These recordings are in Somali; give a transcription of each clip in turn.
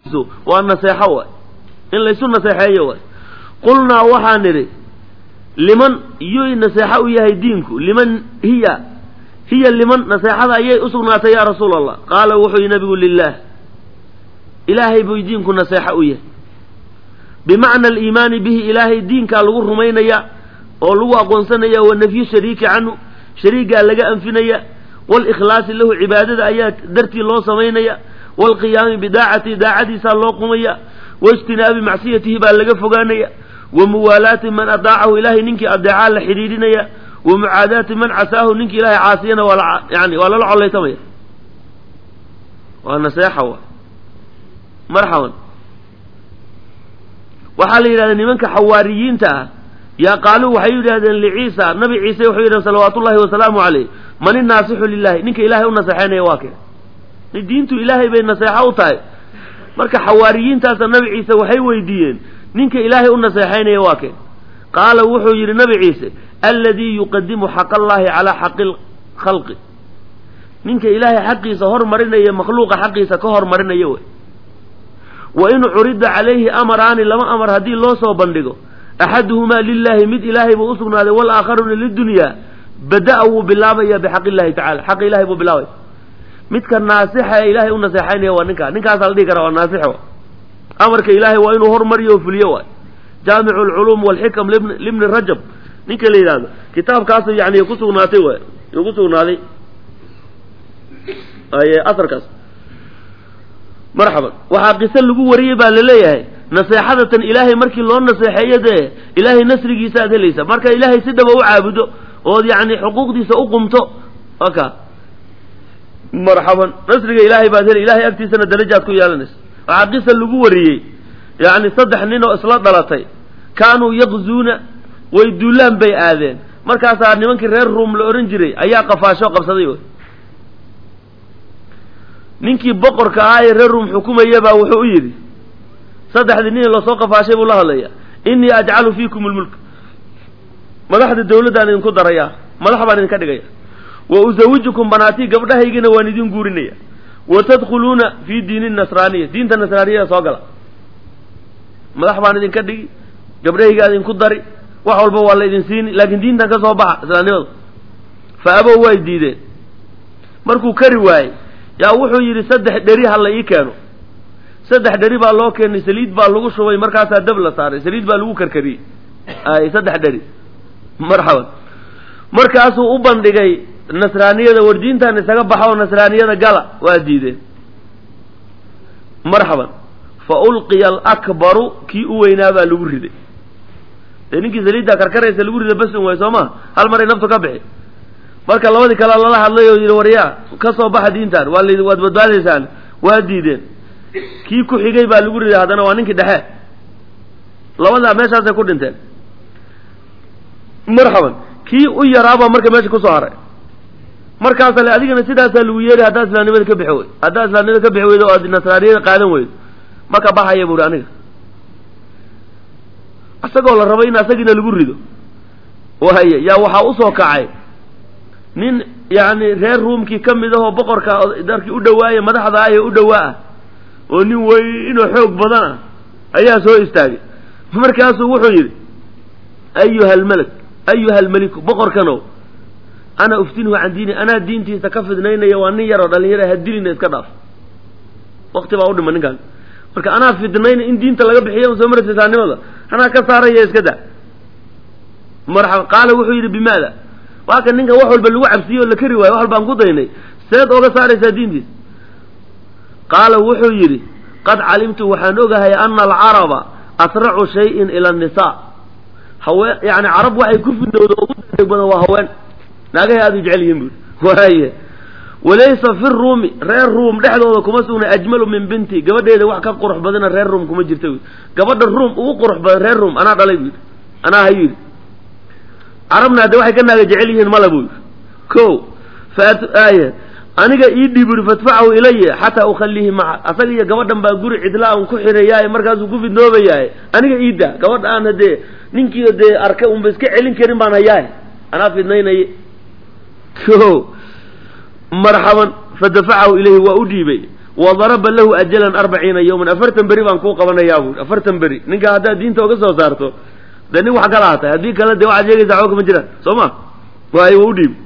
waa naseexo waay in laysu naseexeeyo waay qulnaa waxaan nidhi liman yuy naseexo u yahay diinku liman hiya hiya liman naseexada ayay u sugnaatay yaa rasuula allah qaala wuxuu yihi nabigu lilaah ilaahay buu diinku naseexo u yahay bimacna aliimaani bihi ilaahay diinkaa lagu rumaynaya oo lagu aqoonsanaya wa nafyu shariiki canhu shariigaa laga anfinaya walikhlaasi lahu cibaadada ayaa dartii loo samaynaya waalqiyaami bidaacatihi daacadiisaa loo qumaya waijtinaabi macsiyatihi baa laga fogaanaya wa muwaalaati man adaacahu ilaahay ninkii adeecaa la xidhiidhinaya wa mucaadaati man casaahu ninkii ilaahay caasiyana waa yani waa lala collaytamaya waa naseexa wa marxaban waxaa la yidhahda nimanka xawaariyiinta ah yaa qaaluu waxay yidhahdeen liciisa nabi ciise wuxuu yidhahdeen salawaatu ullahi wasalaamu caleyh man inaasixu lilahi ninka ilaahay u naseexeynaya waa kee diintu ilaahay bay naseexo u tahay marka xawaariyiintaasa nabi ciise waxay weydiiyeen ninka ilaahay u naseexaynaya waa kee qaala wuxuu yidhi nabi ciise alladii yuqadimu xaq allaahi calaa xaqi lkhalqi ninka ilaahay xaqiisa hormarinaya makhluuqa xaqiisa ka hormarinaya wey wa in curida calayhi amaraani laba amar haddii loo soo bandhigo axaduhumaa lilaahi mid ilaahay buu usugnaaday walaakharuna lidunyaa bada-a wuu bilaabaya bixaq illahi tacala xaqa ilahay buu bilaabaya midka naasixa ee ilaahay u naseexaynaya waa ninkaa ninkaasaa la dhihi karaa waa naasixo amarka ilaahay waa inuu hormariyo oo fuliyo waay jaamicu alculuum walxikam libni rajab ninka la yidhahdo kitaabkaasu yani ku sugnaatay waay ku sugnaaday asarkaas marxaban waxaa qiso lagu wariyey baa laleeyahay naseexadatan ilaahay markii loo naseexeeyo dee ilaahay nasrigiisa aad helaysa marka ilaahay si dhaba u caabudo ood yani xuquuqdiisa u qumto aka marxaban nasriga ilaahay baad heli ilahay agtiisana darajaad ku yeelanaysa waxaa qisa lagu wariyey yani saddex nin oo isla dhalatay kaanuu yaqzuuna way duulaan bay aadeen markaasaa nimankii reer ruum la odhan jiray ayaa qafaasho qabsaday wy ninkii boqorka ahaa ee reer ruum xukumaya baa wuxuu u yidhi saddexdii nin lasoo qafaashay buu la hadlaya innii ajcalu fiikum lmulk madaxda dawladdaan idinku daraya madax baan idinka dhigaya wa usawijukum banaatii gabdhahaygina waan idin guurinaya wa tadkhuluuna fii diini nasraaniya diinta nasraaniyada soo gala madax baan idinka dhigi gabdhahaygaa idinku dari wax walba waa la idin siini laakiin diintan ka soo baxa islaamnimadu fa abow way diideen markuu kari waayey yaa wuxuu yidhi saddex dheri ha la ii keeno saddex dheri baa loo keenay saliid baa lagu shubay markaasaa dab la saaray saliid baa lagu karkariyey ay saddex dheri marxaban markaasuu u bandhigay nasraaniyada war diintan isaga baxa oo nasraaniyada gala waa diideen marxaban fa ulqiya alakbaru kii u weynaa baa lagu riday dee ninkii saliiddaa karkaraysa lagu rida basun waay soo ma hal maray naftu ka bixi marka labadii kale lala hadlay oo yidhi waryaa ka soo baxa diintan waa l waad badbaadaysaan waa diideen kii ku xigay baa lagu riday haddana waa ninkii dhexe labadaa meeshaasay ku dhinteen marxaban kii u yaraabaa marka meesha kusoo haray markaasa le adigana sidaasaa lagu yeeri haddaad islaamnimada ka bixi weyd haddaad islaamnimada ka bixi weydo oo aad nasraaniyada qaadan weydo ma ka baxaya buuri aniga isagoo la rabay in asagiina lagu rido wahaye yaa waxaa usoo kacay nin yani reer ruumkii ka mid ahoo boqorka darkii u dhawaaya madaxda ah ee u dhawaa ah oo nin weynoo xoog badan ah ayaa soo istaagay markaasuu wuxuu yidhi ayuha almalak ayuha almeliku boqorkanow ana uftinhu can diini anaa diintiisa ka fidnaynaya waa nin yaroo dhalinyara hadilina iska dhaaf wakti baa u dhima ninkaan marka anaa fidnayna in diinta laga bixiya soo maraysa islaamnimada anaa ka saaraya iska da marxaba qaala wuxuu yidhi bimaada waa kan ninkan wax walba lagu cabsiye oo la kari waayo wax walbaan ku daynay seed ooga saaraysaa diintiisa qaala wuxuu yidhi qad calimtu waxaan ogahay ana alcaraba asracu shayin ila annisaa haween yani carab waxay ku fidnowda ugu degdeg badan waa haween naagahay aada u jecel yihiin buuri waaye walaysa fi ruumi reer ruum dhexdooda kuma sugnay ajmalu min binti gabadheeda wax ka qurux badana reer ruum kuma jirta wy gabadha ruum ugu qurux badan reer ruum anaa dhalay buu yidhi anaa hayu yidhi carabna hadde waxay ka naaga jecel yihiin mala buu yidhi ko faaya aniga ii dhiib uri fadfacahu ilaya xataa ukhalihi maca asaga iyo gabadhan baa guri cidla aan ku xirayaaye markaasuu ku fidnoobayaaye aniga ii daa gabadha aan hadee ninkii dee arkay unba iska celin karin baan hayaaye anaa fidnaynaye ko marxaban fadafacahu ilayhi waa u dhiibay wa daraba lahu ajalan arbaciina yowman afartan beri baan kuu qabanayaa buui afartan beri ninka haddaad diinta uga soo saarto dee nin wax kala hatay haddii kale dee waxaad sheegaysaa waxba kama jiraan soo ma waayo waa u dhiib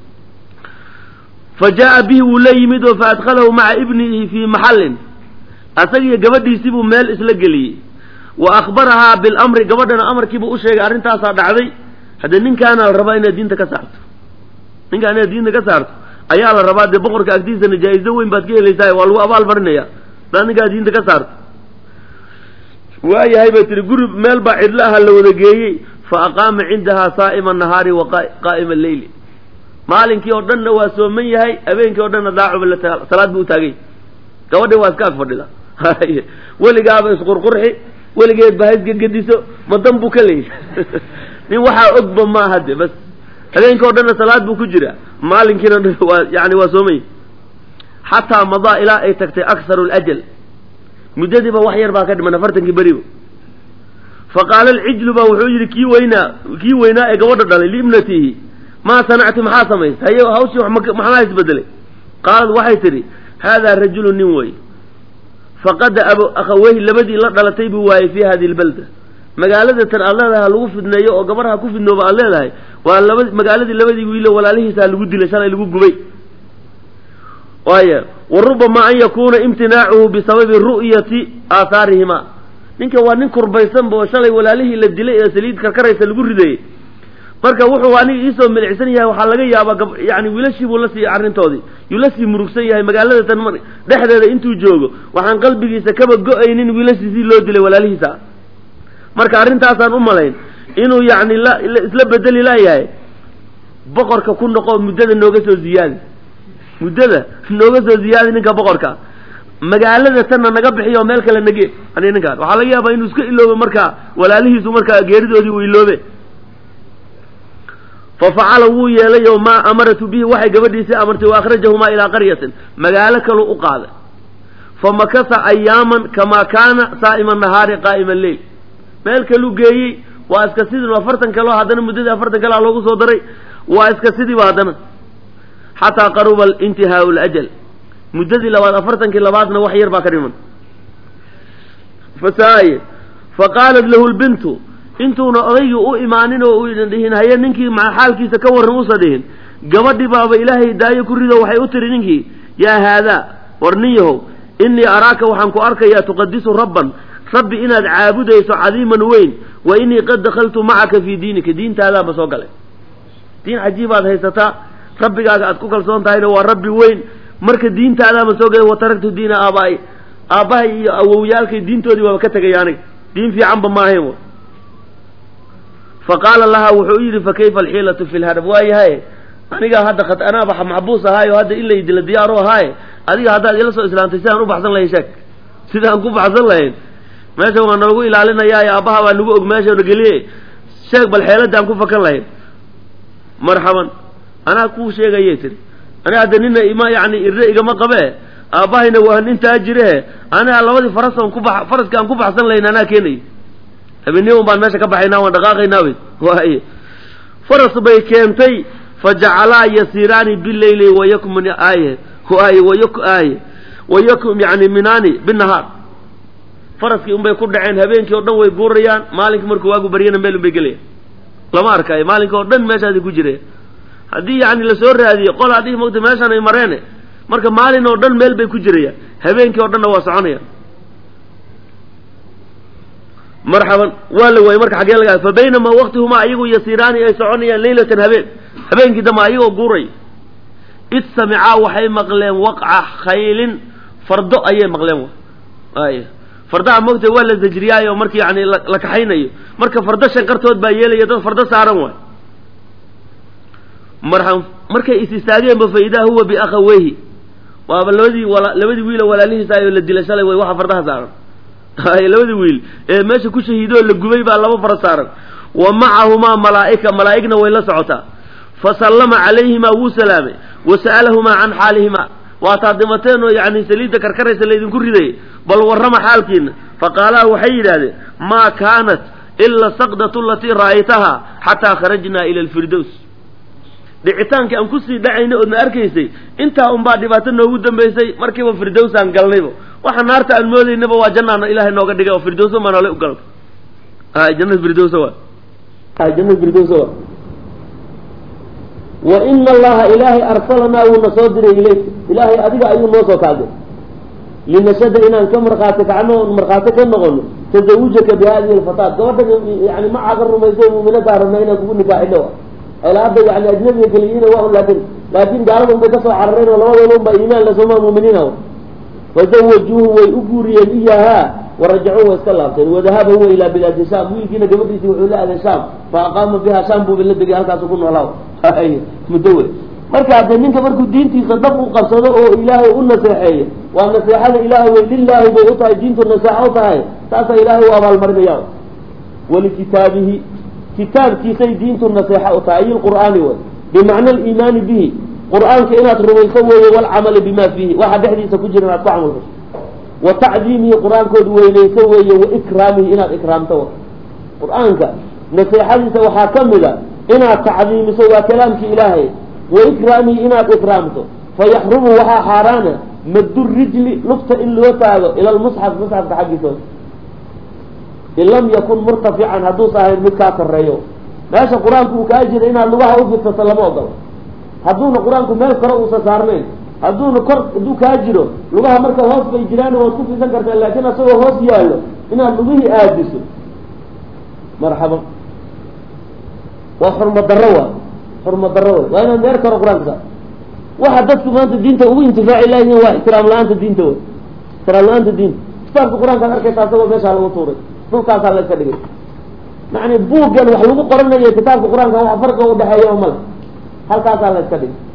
fa jaa'a bihi wuu la yimid oo fa adkhalahu maca ibnihi fii maxallin asagiyo gabadhiisii buu meel isla geliyey wa akhbarahaa bilamri gabadhana amarkiibuu u sheegay arrintaasaa dhacday haddee ninkaana la rabaa inaad diinta ka saarto ninkaan inaad diinta ka saarto ayaa la rabaa dee boqorka agtiisana jaa-izo weyn baad ka helaysaa waa lagu abaal marinaya hadaad ninkaa diinta ka saarto waayahay bay tihi guri meel baa cidlo aha la wada geeyey fa aqaama cindahaa saa'ima nahaari wa qaa'ima leyli maalinkii oo dhanna waa sooman yahay habeenkii o dhanna daacuba la salaad buu utaagay gabadhi waa iska ag fadhida weligaaba isqurqurxi weligeed ba haysgegediso ma dan buu ka leeyahy nin waxaa ogba maaha de bas habeenkii o dhanna salaad buu ku jiraa maalinkiina waa yani waa soomay xataa madaa ilaa ay tagtay akharu ljal muddadiiba wax yar baa ka dhiman afartankii beriba fa qaala alcijlu baa wuxuu yidhi kii weynaa kii weynaa ee gabadha dhalay liibnatihi maa sanacti maxaa samaysay haye hawshii maxaa isbedelay qaalad waxay tidhi haadaa rajulu nin wey faqada abo akhaweyhi labadii la dhalatay buu waayey fii hadihi lbalda magaalada tan aad leedahay ha lagu fidneeyo oo gabarha ku fidnooba aad leedahay waa laba magaaladii labadii wiilo walaalihiisaa lagu dilay shalay lagu gubay waaya wa rubama an yakuuna imtinaacuhu bisababi ru'yati aahaarihima ninka waa nin kurbaysanba oo shalay walaalihii la dilay ee saliid karkaraysa lagu ridayey marka wuxuu aniga iisoo milicsan yahay waxaa laga yaabaa yani wiilashii buu la sii arrintoodii yuu la sii murugsan yahay magaalada tan dhexdeeda intuu joogo waxaan qalbigiisa kaba go-aynin wiilashiisii loo dilay walaalihiisa marka arrintaasaan u malayn inuu yacni la isla bedeli laayahay boqorka ku noqo muddada nooga soo ziyaadi muddada nooga soo ziyaadi ninka boqorka magaalada tanna naga bixiyo meel kale nage ani ninkaan waxaa laga yaabaa inuu iska iloobe markaa walaalihiisu markaa geeridoodii uu iloobe fafacala wuu yeelay oo maa amaratu bihi waxay gabadhiisii amartay wa akhrajahumaa ilaa qaryatin magaalo kaluu u qaaday famakasa ayaaman kamaa kaana saa'ima nahaari qaa'ima leyl meel kaluu geeyey waa iska sidii afartan kaleo haddana muddadii afartan kalea loogu soo daray waa iska sidiiba haddana xataa qaruba intihaau ljal muddadii labaad afartankii labaadna wax yar baa ka dhiman fasaaye faqaalat lahu lbintu intuuna odaygii u imaanin oo uidan dhihin haye ninkii xaalkiisa ka warran usa dhihin gabadhii baaba ilaahay daayo ku rido waxay u tiri ninkii yaa haadaa war nin yahow innii araaka waxaan ku arkayaa tuqadisu rabban rabbi inaad caabudayso cadiiman weyn wa innii qad dakhaltu macaka fii diinika diintaadaanba soo galay diin cajiibaad haysataa rabbigaaga aad ku kalsoon tahayna waa rabbi weyn marka diintaadaama soo galay wa taraktu diina aabaa'i aabbahay iyo awowyaalkay diintoodii waaba ka tegaya aniga diin fiicanba maahayn wa fa qaala lahaa wuxuu yidhi fa kayfa alxiilatu fi lharab waayahay anigaa hadda khat anaaba maxbuus ahaayo hadda in laydila diyaaro ahaaye adiga haddaad ila soo islaamtay sidaan u baxsan lahayn sheeg sidaan ku baxsan lahayn meesha waa nalagu ilaalinayaaye aabbaha baa nagu og meesha na geliye sheeg bal xeeladaan ku fakan lahayn marxaban anaa kuu sheegayay tiri aniga hadda nina ima yani irre igama qabee aabbahayna waa nintaa jirehe aniga labadii farason ku ba faraski aan ku baxsan lahayn anaa keenay habeenniman baan meesha ka baxaynaa waan dhaqaaqaynaa bay waaye faras bay keentay fajacalaa yasiiraani bileyli wayakmun aaye waaye wayak aaye wayakum yani minaani binahaar faraskii unbay ku dhaceen habeenkii oo dhan way guurayaan maalinkii markuu waagu baryana meel unbay gelayaan lama arkayo maalinka oo dhan meeshaadi ku jireen haddii yani lasoo raadiyo qol haddii mogta meeshaan ay mareene marka maalin oo dhan meel bay ku jirayaan habeenkii oo dhanna waa soconayaan marxaban waa la waayey marka xaggee laga fa baynamaa waktihumaa ayagu yasiiraani ay soconayaan leylatan habeen habeenkii dambe ayagoo guuray id samicaa waxay maqleen waqca khaylin fardo ayay maqleen ay fardaha mogta waa la zajriyaayo marki yani la kaxaynayo marka fardo shanqartood baa yeelaya dad fardo saaran waay marxaban markay is istaageenba fa idaa huwa biakhaweyhi waaba labadii labadii wiilo walaalihiisa ayoo la dilay shalay way waxa fardaha saaran labadii wiil ee meesha ku shahiidoo la gubay baa laba fara saaran wa macahumaa malaa'ika malaa'igna way la socotaa fa sallama calayhimaa wuu salaamay wa sa'alahumaa can xaalihimaa waataad dhimateen oo yani saliidda karkaraysa laydinku riday bal warrama xaalkiina faqaalaa waxay yidhaahdeen maa kaanat ila saqdatu alatii ra'aytahaa xataa kharajnaa ila alfirdows dhicitaankii aan kusii dhacaynay oodna arkaysay intaa unbaa dhibaato noogu dambaysay markiiba firdowsaan galnayba waxa naarta aan moodaynaba waa jannaana ilaahay nooga dhigay oo firdowsa maa noolay u galna hay jannada firdowsa waa hay jannada firdowsa waa wa ina allaha ilaahay arsalanaa wuuna soo diray ilayk ilaahay adiga ayuu noo soo kaaday linashada inaan ka markhaati kacno oon markhaati ka noqono tasawujaka bi hadihi alfataat gabadha yani macaaga rumayso muuminadaa rabna inaan kugu nikaaxidho ila hadda yani ajnabiga keliyiina waa laakin laakin gaalada unbay kasoo carareen oo labadooda unbaa iimaan lasoma muuminiina fazawajuuhu way u guuriyeen iyahaa warajacuu way iska laabteen wadahaba huwa ilaa bilaadi sham wiilkiina gabadhiisii wuxuu la aaday sham fa aqaama biha sham buuba la degay halkaasu ku noolaa muddo wey marka haddee ninka markuu diintiisa dhab u qabsado oo ilaahay u naseexeeyo waa naseexada ilaahay wey lilaahi bay u tahay diintu naseexo u tahay taasaa ilaahay u abaalmarinaya walikitaabihi kitaabkiisay diintu naseexo u tahay ay lqur'aani wey bimacna aliimaani bihi qur'aanka inaad rumayso weeye walcamali bima fiihi waxa dhexdiisa ku jira inaad ku camal fasho wa tacdiimihi qur-aankood weynayso weeye wa ikraamihi inaad ikraamto w qur-aanka naseexadiisa waxaa ka mid a inaad tacdiimiso waa kalaamkii ilaahay wa ikraamihi inaad ikraamto fayaxrumu waxaa xaaraana maddu rijli lugta in loo taago ila lmusxaf musxafka xaggiisa in lam yakun murtafican hadduusa ahayn mid kaa koreeyo meesha qur-aanku uu kaa jira inaad lugaha ufidsato lama ogolo hadduuna qur-aanku meel kore uusa saarnayn hadduuna kor hadduu kaa jiro lugaha marka hoos bay jiraan waad ku fisan kartaa laakiin asagoo hoos yaallo inaad lugihii aadiso marxaban waa xurmo darro waa xurmo darro wey waa inaad meel kore qur-aanka saar waxa dadku maanta diinta ugu intifaaci laayihiin waa ixtiraam la-aanta diinta wey ixtiraam la-aanta diinta kitaabka qur-aankaad arkaysa asagoo meeshaa lagu tuuray dhulkaasaa la iska dhigay yani buuggan wax lagu qoranayo kitaabka qur-aanka wax farqa udhexeeya o male halkaasaa la iska dhigay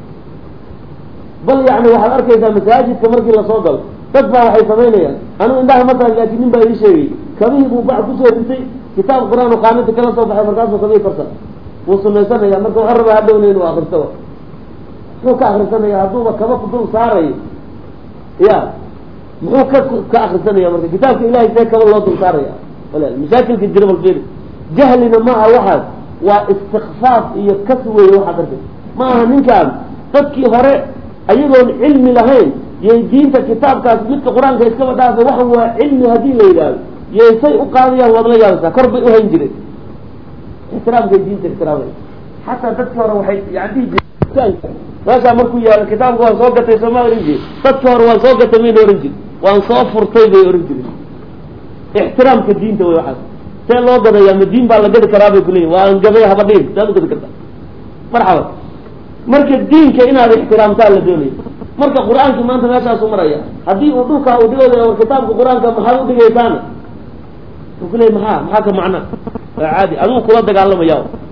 bal yani waxaad arkaysaa masaajidka markii lasoo galo dad baa waxay samaynayaan anugu indhaha masaaj laakiin nin baa ii sheegay kabihii buu bac kusoo ritay kitaab qur-aan oo qaanada kala soo baxay markaasuu kabihii korsan wuu sunaysanaya marka waxa rabaa hadhowna inuu akristo muxuu ka akrisanaya hadduuba kaba dul saarayo ya muxuu ka ka akrisanaya marka kitaabka ilahay see kaba loo dul saaraya wala mashaakilka jira bal fiiri jahlina ma aha waxaas waa istikfaaf iyo kas weeye waxaad arkay ma aha ninkaan dadkii hore ayagoon cilmi lahayn yay diinta kitaabkaas midka qur-aanka iskaba dhaafay waxa waa cilmi haddii la yidhaahdo yay say u qaadayaan waad la yaabaysaa kor bay uhayn jireen ixtiraamkay diinta ixtiraamay xataa dadkii hore waxay yani dhihi jireen meeshaa markuu yaalo kitaabka waan soo gatay sooma oran jiri dadkii hore waan soo gatay mayna oran jiri waan soo furtay bay oran jireen ixtiraamka diinta wey waxaas see loo gadayaa ma diin baa la gadi karaa bay kuleeyihin waan gaday haba dhihin saad u gadi kartaa marxaba marka diinka inaad ixtiraamtaa la doonaya marka qur-aanki maanta meeshaasu maraya haddii uu dhulkaa uu dhigooda war kitaabka qur-aanka maxaad udhigaysaana wuxuu kuleeyay maxaa maxaa ka macna waa caadi aduu kula dagaalamaya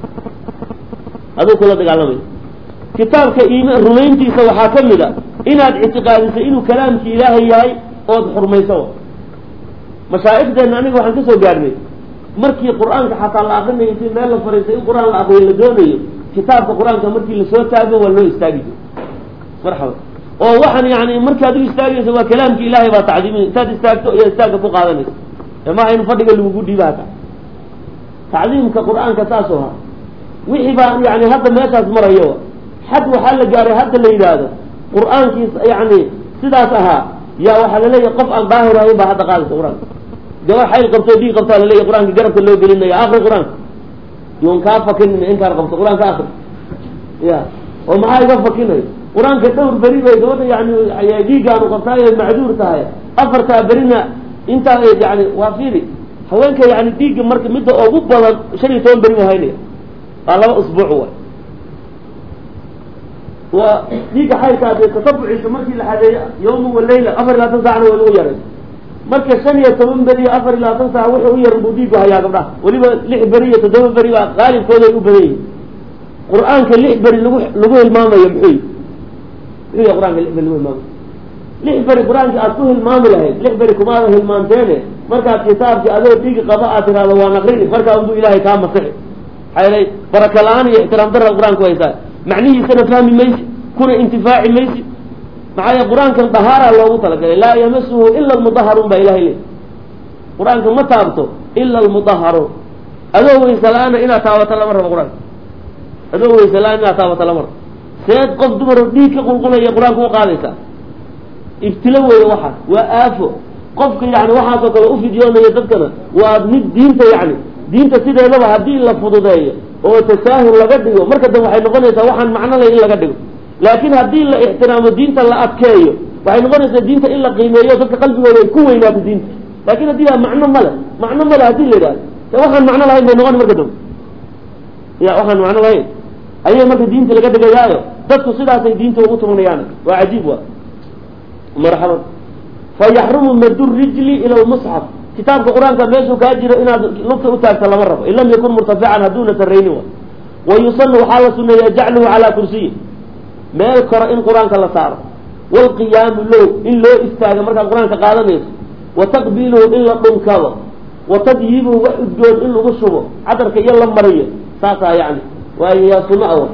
aduu kula dagaalamaya kitaabka iimaan rumayntiisa waxaa ka mid a inaad ictiqaadiso inuu kalaamki ilaahay yahay ood xurmayso mashaa'ikhdeenna aniga waxaan kasoo gaarnay markii qur-aanka xataa la akrinayo intii meel la fariistay in qur-aan la akriyo la doonayo kitaabka qur-aanka markii lasoo taago waa loo istaagi jiro marxaba oo waxaan yani markaad u istaagayso waa kalaamki ilaahay baa tacdiimin intaad istaagto iyo istaagka ku qaadanaysa maaha in fadhiga lagugu dhiiba hata tacdiimka qur-aanka saasoo ha wixii baa yani hadda meeshaas marayo xad waxaa la gaaray hadda la yidhaahdo qur-aankiis yani sidaas ahaa yaa waxaa laleeyahay qof aan daahir ahayn baa hadda qaadaysa qur-aanka gabar xayl qabto dhiig qabtaa laleeyahy qur-aanka garabka loo gelinaya akri qur-aanka yoon kaa fakinin inkaan qabto qur-aanka akri ya oo maxaa iga fakinayo qur-aanka dhowr beri bay gabadha yani dhiiggaanu qabtaayo macduur tahay afartaa berina intaa yani waa fiili haweenka yani dhiigga marka midda ugu badan shan iyo toban beri buu haynaya waa laba usbuuc way waa dhiigga xaylkaa dee tatabuciisa markii la xadeeyo yawma walayla afar iyo labaatan saacna waa lagu yaray marka shan iyo toban beri iyo afar iyo labaatan saac wuxuu u yaran buu dhiigu hayaa gabdhaha weliba lix beri iyo toddoba beri baa qaalibkooda ay u badan yihin qur-aanka lix beri lagu lagu hilmaamayo muxuu yi muxuu yahy qur-aanka lix beri lagu hilmaamayo lix beri qur-aanka aad ku hilmaami lahayd lix beri kumaada hilmaanteene markaad kitaabki adoo dhiigi qaba aad tiraahdo waan aqrini markaa unbuu ilaahay kaa masixi maxaa yeelay baraka la-aan iyo ixtiraam darra qur-aanku haysaa macnihiisana fahmi maysi kuna intifaaci maysi maxaa yeele qur-aankan dahaara loogu talagalay laa yamasuhu ila almudaharuun baa ilahay leey qur-aanka ma taabto ila almudaharuun adoo weyse la-aana inaad taabato lama rabo qur-aanka adoo weyse la-aan inaad taabato lama rabo seed qof dumar dhiig ka qulqulaya qur-aanka u qaadaysaa ibtilo weeye waxaas waa aafo qofka yani waxaasoo kale ufidyoonayo dadkana waa mid diinta yani diinta sideedaba haddii la fududeeyo oo tasaahul laga dhigo marka dambe waxay noqonaysaa waxaan macno leh in laga dhigo laakiin haddii la ixtiraamo diinta la adkeeyo waxay noqonaysaa diinta in la qiimeeyo dadka qalbigooda ay ku weynaato diinta laakin haddii a macno male macno male hadii la yidhahdo e waxaan macno lahayn bay noqon marka dambe ya waxaan macno lahayn ayay marka diinta laga dhigayaayo dadku sidaasay diinta ugu tumanayaan waa cajiib wa marxaban fayaxrumu madu rijli ila lmusxaf kitaabka qur-aanka meeshuu kaa jiro inaad lugta u taagta lama rabo in lam yakun murtafican hadduuna sarraynin wa wa yusanu waxaa la suneeyaa jacluhu calaa kursiyi meel koro in qur-aanka la saaro waalqiyaamu low in loo istaago markaad qur-aanka qaadanayso wa taqbiiluhu in la dhunkado wa tadyiibuhu wax udgoon in lagu shubo cadarka iyo la mariyo saasaa yani waayo yaa sunno awa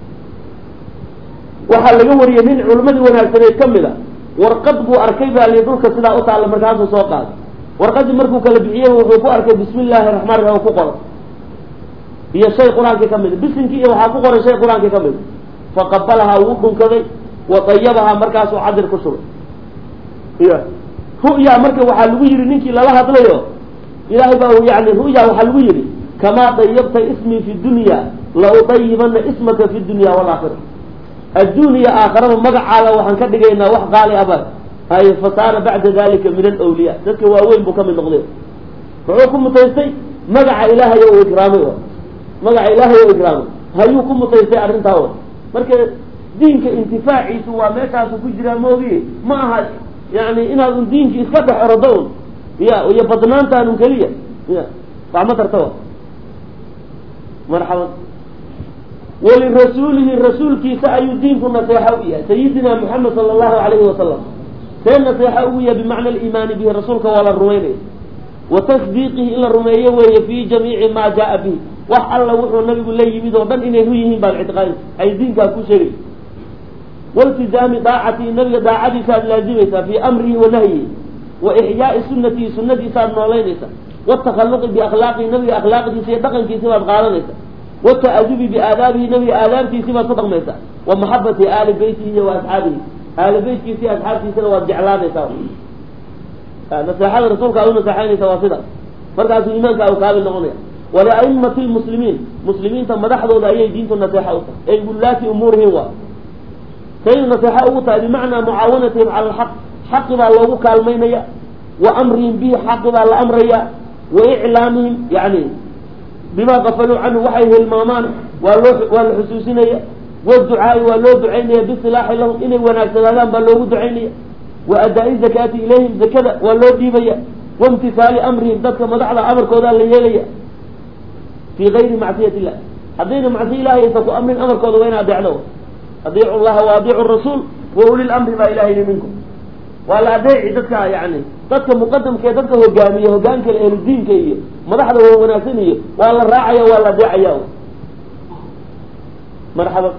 waxaa laga wariyey nin culimmadii wanaagsaneed ka mid a warqad buu arkay baa li dhulka sidaa u taalla markaasuu soo qaaday warqadii markuu kala bixiyey wuxuu ku arkay bismi illaahi raxmaan raxiim ku qoran iyo shay qur-aankii ka mid bisinkii iyo waxaa ku qoran shay qur-aankii ka mid faqabalahaa wuu dhunkaday wa dayabahaa markaasuu cadir ku shubay ya ru'ya marka waxaa lagu yihi ninkii lala hadlayo ilaahay baa yani ru'ya waxaa lagu yihi kamaa dayabta ismii fi dunya la udayibana ismaka fi dunya walaakira adduun iyo aakharaba magacaada waxaan ka dhigaynaa wax qaali aba hay fasaara bacda dalika min alawliya dadka waaweyn buu kamid noqday muxuu ku mutaystay magaca ilaahay o ikraamay magaca ilaahay o ikraamay hayuu ku mutaystay arrintaa wa marka diinka intifaaciisu waa meeshaasu ku jiraa moogiye ma aha yani inaad un diinki iska dhex orodo un ya iyo badnaantaanun keliya ya wax ma tarta wa marxaban walirasuulihi rasuulkiisa ayuu diinku naseexo u yahay sayidina moxamed sala allahu alayhi wasalam see naseexo ugu yahay bimacna aliimaani bihi rasuulka waa la rumaynaya wa tasdiiqihi in la rumeeyo weeye fii jamiici maa jaa bihi wax alla wuxuu nabigu la yimid oo dhan inay ru yihiin baad ictiqaadaysa ay diinkaas ku sheegay waltizaami daacatihi nabiga daacadiisaaad laazimaysaa fii amrihi wa nahyihi wa ixyaai sunatihi sunadiisaaad noolaynaysa watakhaluqi biakhlaaqihi nabiga akhlaaqdiisa iyo dhaqankiisi baad qaadanaysa wata'adubi biaadaabihi nabiga aadaabtiisii baad ku dhaqmaysaa wa maxabati aali beytihi iyo wa asxaabihi aali beytkiisi iyo asxaabtiisana waad jeclaanaysaa naseexada rasuulka aad u naseexaynaysa waa sidaas markaasuu iimaanka u kaabil noqonaya waliaimati lmuslimiin muslimiinta madaxdooda ayay diintu naseexa u tahay ay wulaati umuurihim waa say naseexa ugu tahay bimacnaa mucaawanatihim cala alxaq xaqi baa loogu kaalmaynaya wa amrihim bihi xaqi baa la amraya wa iclaamihim yani bima qafaluu canhu waxay hilmaamaan waa loo waa la xusuusinaya waducaai waa loo ducaynaya bisilaaxi lahum inay wanaagsanaadaan baa loogu ducaynaya wa adaa-i zakaati ilayhim zakada waa loo dhiibaya waimtihaali amrihim dadka madaxda amarkoodaa la yeelaya fii gayri macsiyat illah haddayna macsiya ilahay aysan ku amrin amarkooda waa in adeecdo adiicu llaha wa adiicu rasuul wa uli lamri baa ilaha yidhi minkum waa la adeeci dadka yani dadka muqadamkaee dadka hogaamiya hogaanka ehludiinka iyo madaxda wa wanaagsan iyo waa la raacaya waa la adeecaya marxaba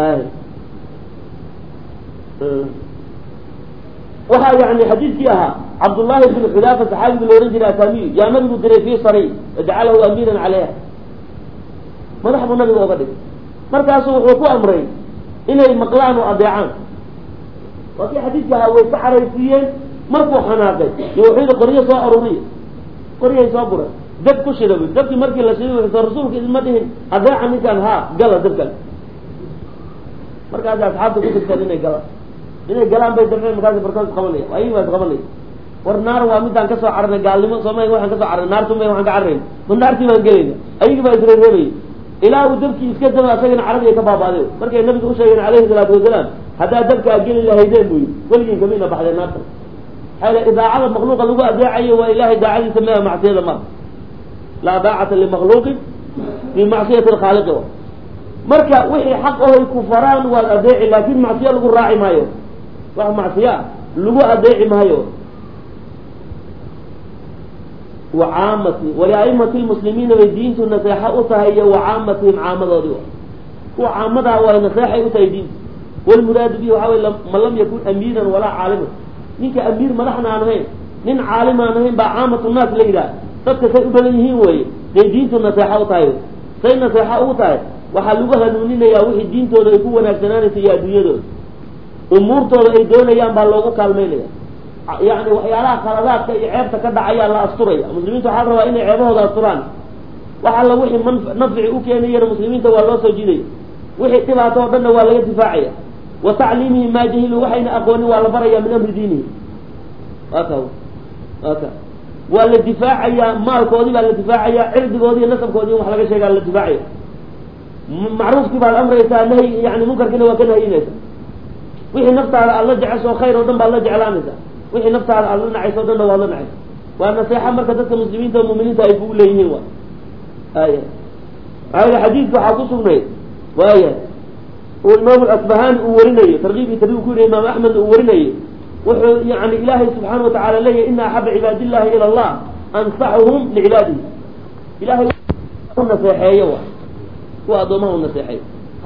waxaa yani xadiidkii ahaa cabdullaahi bn xudaafa saxaabiga la ohan jiray asamiyu yaa nabigu diray fii sariy jacalahu amiiran caleyha madax buu nabiga oga dhigay markaasu wuxuu ku amray inay maqlaan oo adeecaan waa kii xadiidka ahaa way ka xaraysiiyeen markuu xanaaqay iyo wuxuu yihi qoryo soo aruriya qoryahay soo guray dab ku shida bu dabkii markii la shiday wuxuu rasuulka idinma dhihin adeeca ninkaan haa gala dabkan markaasi asxaabta ku dirteen inay galaan inay galaan bay dabceen markaasi barkood qabanaya ayagi baa isqabanaya war naar waa midaan kasoo cararnay gaalnimo soomaya waxaan kasoo cararnay naartumay waxaan ka cararayna ma naartii baan gelayna ayagi baa isreereebaya ilaa uu dabkii iska daba asagana caradi ay ka baabaaday markay nabiga usheegeen calayhi salaatu wasalaam haddaa dabka a geli lahaydeen buyi weligiin kamina baxdeen naarta maxaa yl idaacada makluuqa lagu adeecayo waa ilahay daacadiisa mea macsiyada ma laa daacata limakluuqin fi macsiyati lkhaaliqi marka wixii xaq ohay ku faraan waad adeeci laakin macsiyo lagu raaci maayo wax macsiyo ah lagu adeeci maayo wacaamati waliaimati lmuslimiina bay diintu naseexa u tahay iyo wacaamatihim caamadoodii kuwa caamadaa waa naseexay u tahay diintu walmuraadu bihi waxa wey man lam yakun amiiran walaa caaliman ninka amiir madaxna aan ahayn nin caalim aan ahayn baa caamatu naas la yidhaah dadka say u badan yihiin weye day diintu naseexa u tahay say naseexa ugu tahay waxaa lagu hanuuninayaa wixii diintooda ay ku wanaagsanaanaysa iyo adduunyadooda umuurtooda ay doonayaan baa loogu kaalmaynaya yacni waxyaalaha khaladaadka iyo ceebta ka dhacayaa la asturaya muslimiinta waxaa la rabaa inay ceebahooda asturaan wax alla wixii man nafci u keenayana muslimiinta waa loo soo jiidaya wixii dhibaato o dhanna waa laga difaacaya wa tacliimihim maa jahiluu waxayna aqoonin waa la baraya min amri diinihi aka aka waa la difaacayaa maalkoodii baa la difaacayaa cirdigoodii iyo nasabkoodii in wax laga sheegaa la difaacaya macruufkii baad amraysaa nahy yani munkarkiina waa ka nahyinaysa wixii naftaada aad la jecesho khayr oo dhan baad la jeclaanaysaa wixii naftaada aad la nacayso o dhanna waad la nacaysa waa naseexa marka dadka muslimiinta oo muminiinta ay kugu leeyihiin wa aya maaa xadiidka waxaa ku sugnayd waaya uu imaam asbahani uu warinayo tarkiib iyo tarkiib ku yidhi imaam axmedna uu warinayo wuxuu yani ilaahay subxaana watacala leeyahy ina axaba cibaad illahi ila allah ansaxuhum licibaadihi ilahay u naseexeeyo wa kuwa addoomaha u naseexeeyo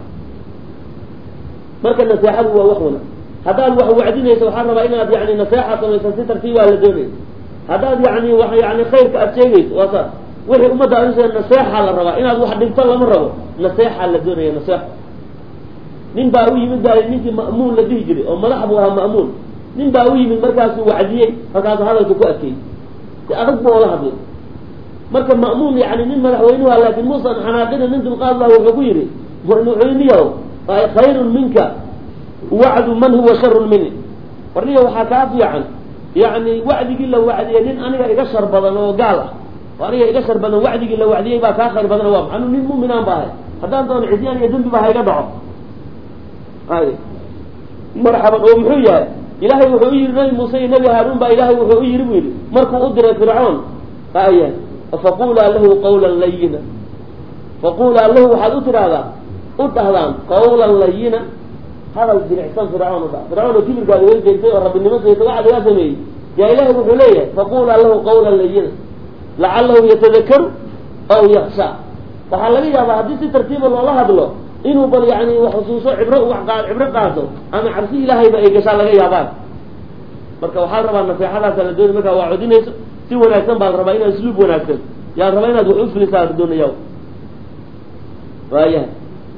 marka naseexadu waa wax wana haddaad wax wacdinayso waxaa rabaa inaad yani naseexa samaysa si tartiibaa la doonaya haddaad yani wa yani khayrka aad sheegayso waa saas wixii ummadda adusee naseexaa la rabaa inaad wax dhinto lama rabo naseexaa la doonaya naseexo nin baa u yimid baa ninkii ma'muun la dhihi jiray oo madax buu ahaa ma'muun nin baa u yimid markaasuu wacdiyey markaasuu hadalka ku adkeeyey si adag bu oola hadlay marka ma'muun yani nin madaxweynuha laakin muusan xanaaqina nin dulqaad lah wuxuu ku yidhi madaxweyniyaw khayrun minka wacdu man huwa sharun mini warniya waxaa kaa fiican yani wacdigii la wacdiyey nin aniga iga shar badan oo gaal ah oo aniga iga shar badan wacdigii la wacdiyey baa kaa khayr badan waa anu nin muminaan ba ahay haddaan doono cisyaan iyo dembi ba hayga dhaco ay marxaban oo muxuu yahay ilaahay wuxuu u yihi nabi muuse iyo nabi haaruun baa ilaahay wuxuu u yihi bu yidhi markuu u diray fircoon aya faqulaa lahu qawlan layina faqulaa lahu waxaad u tidhaahdaa u dhahdaan qawlan layina hadal diricsan fircoon u dha fircoon oo kibirkaada way jeegtay oo rabbinimo seegtay waxa lagaa sameeyey yaa ilaahay wuxuu leeyahay faqulaa lahu qawlan layina lacalahu yatadakaru aw yaksha waxaa laga yaabaa haddii si tartiiba loola hadlo inuu bal yani xusuuso cibro wax qa cibro qaato ama cabsi ilaahayba ay gashaa laga yaabaan marka waxaa rabaa naseexadaasa la doonay markaa waa codinayso si wanaagsan baa la rabaa inaad isluub wanaagsan yaa rabaa inaad wax ufilisaa la doonaya waayahay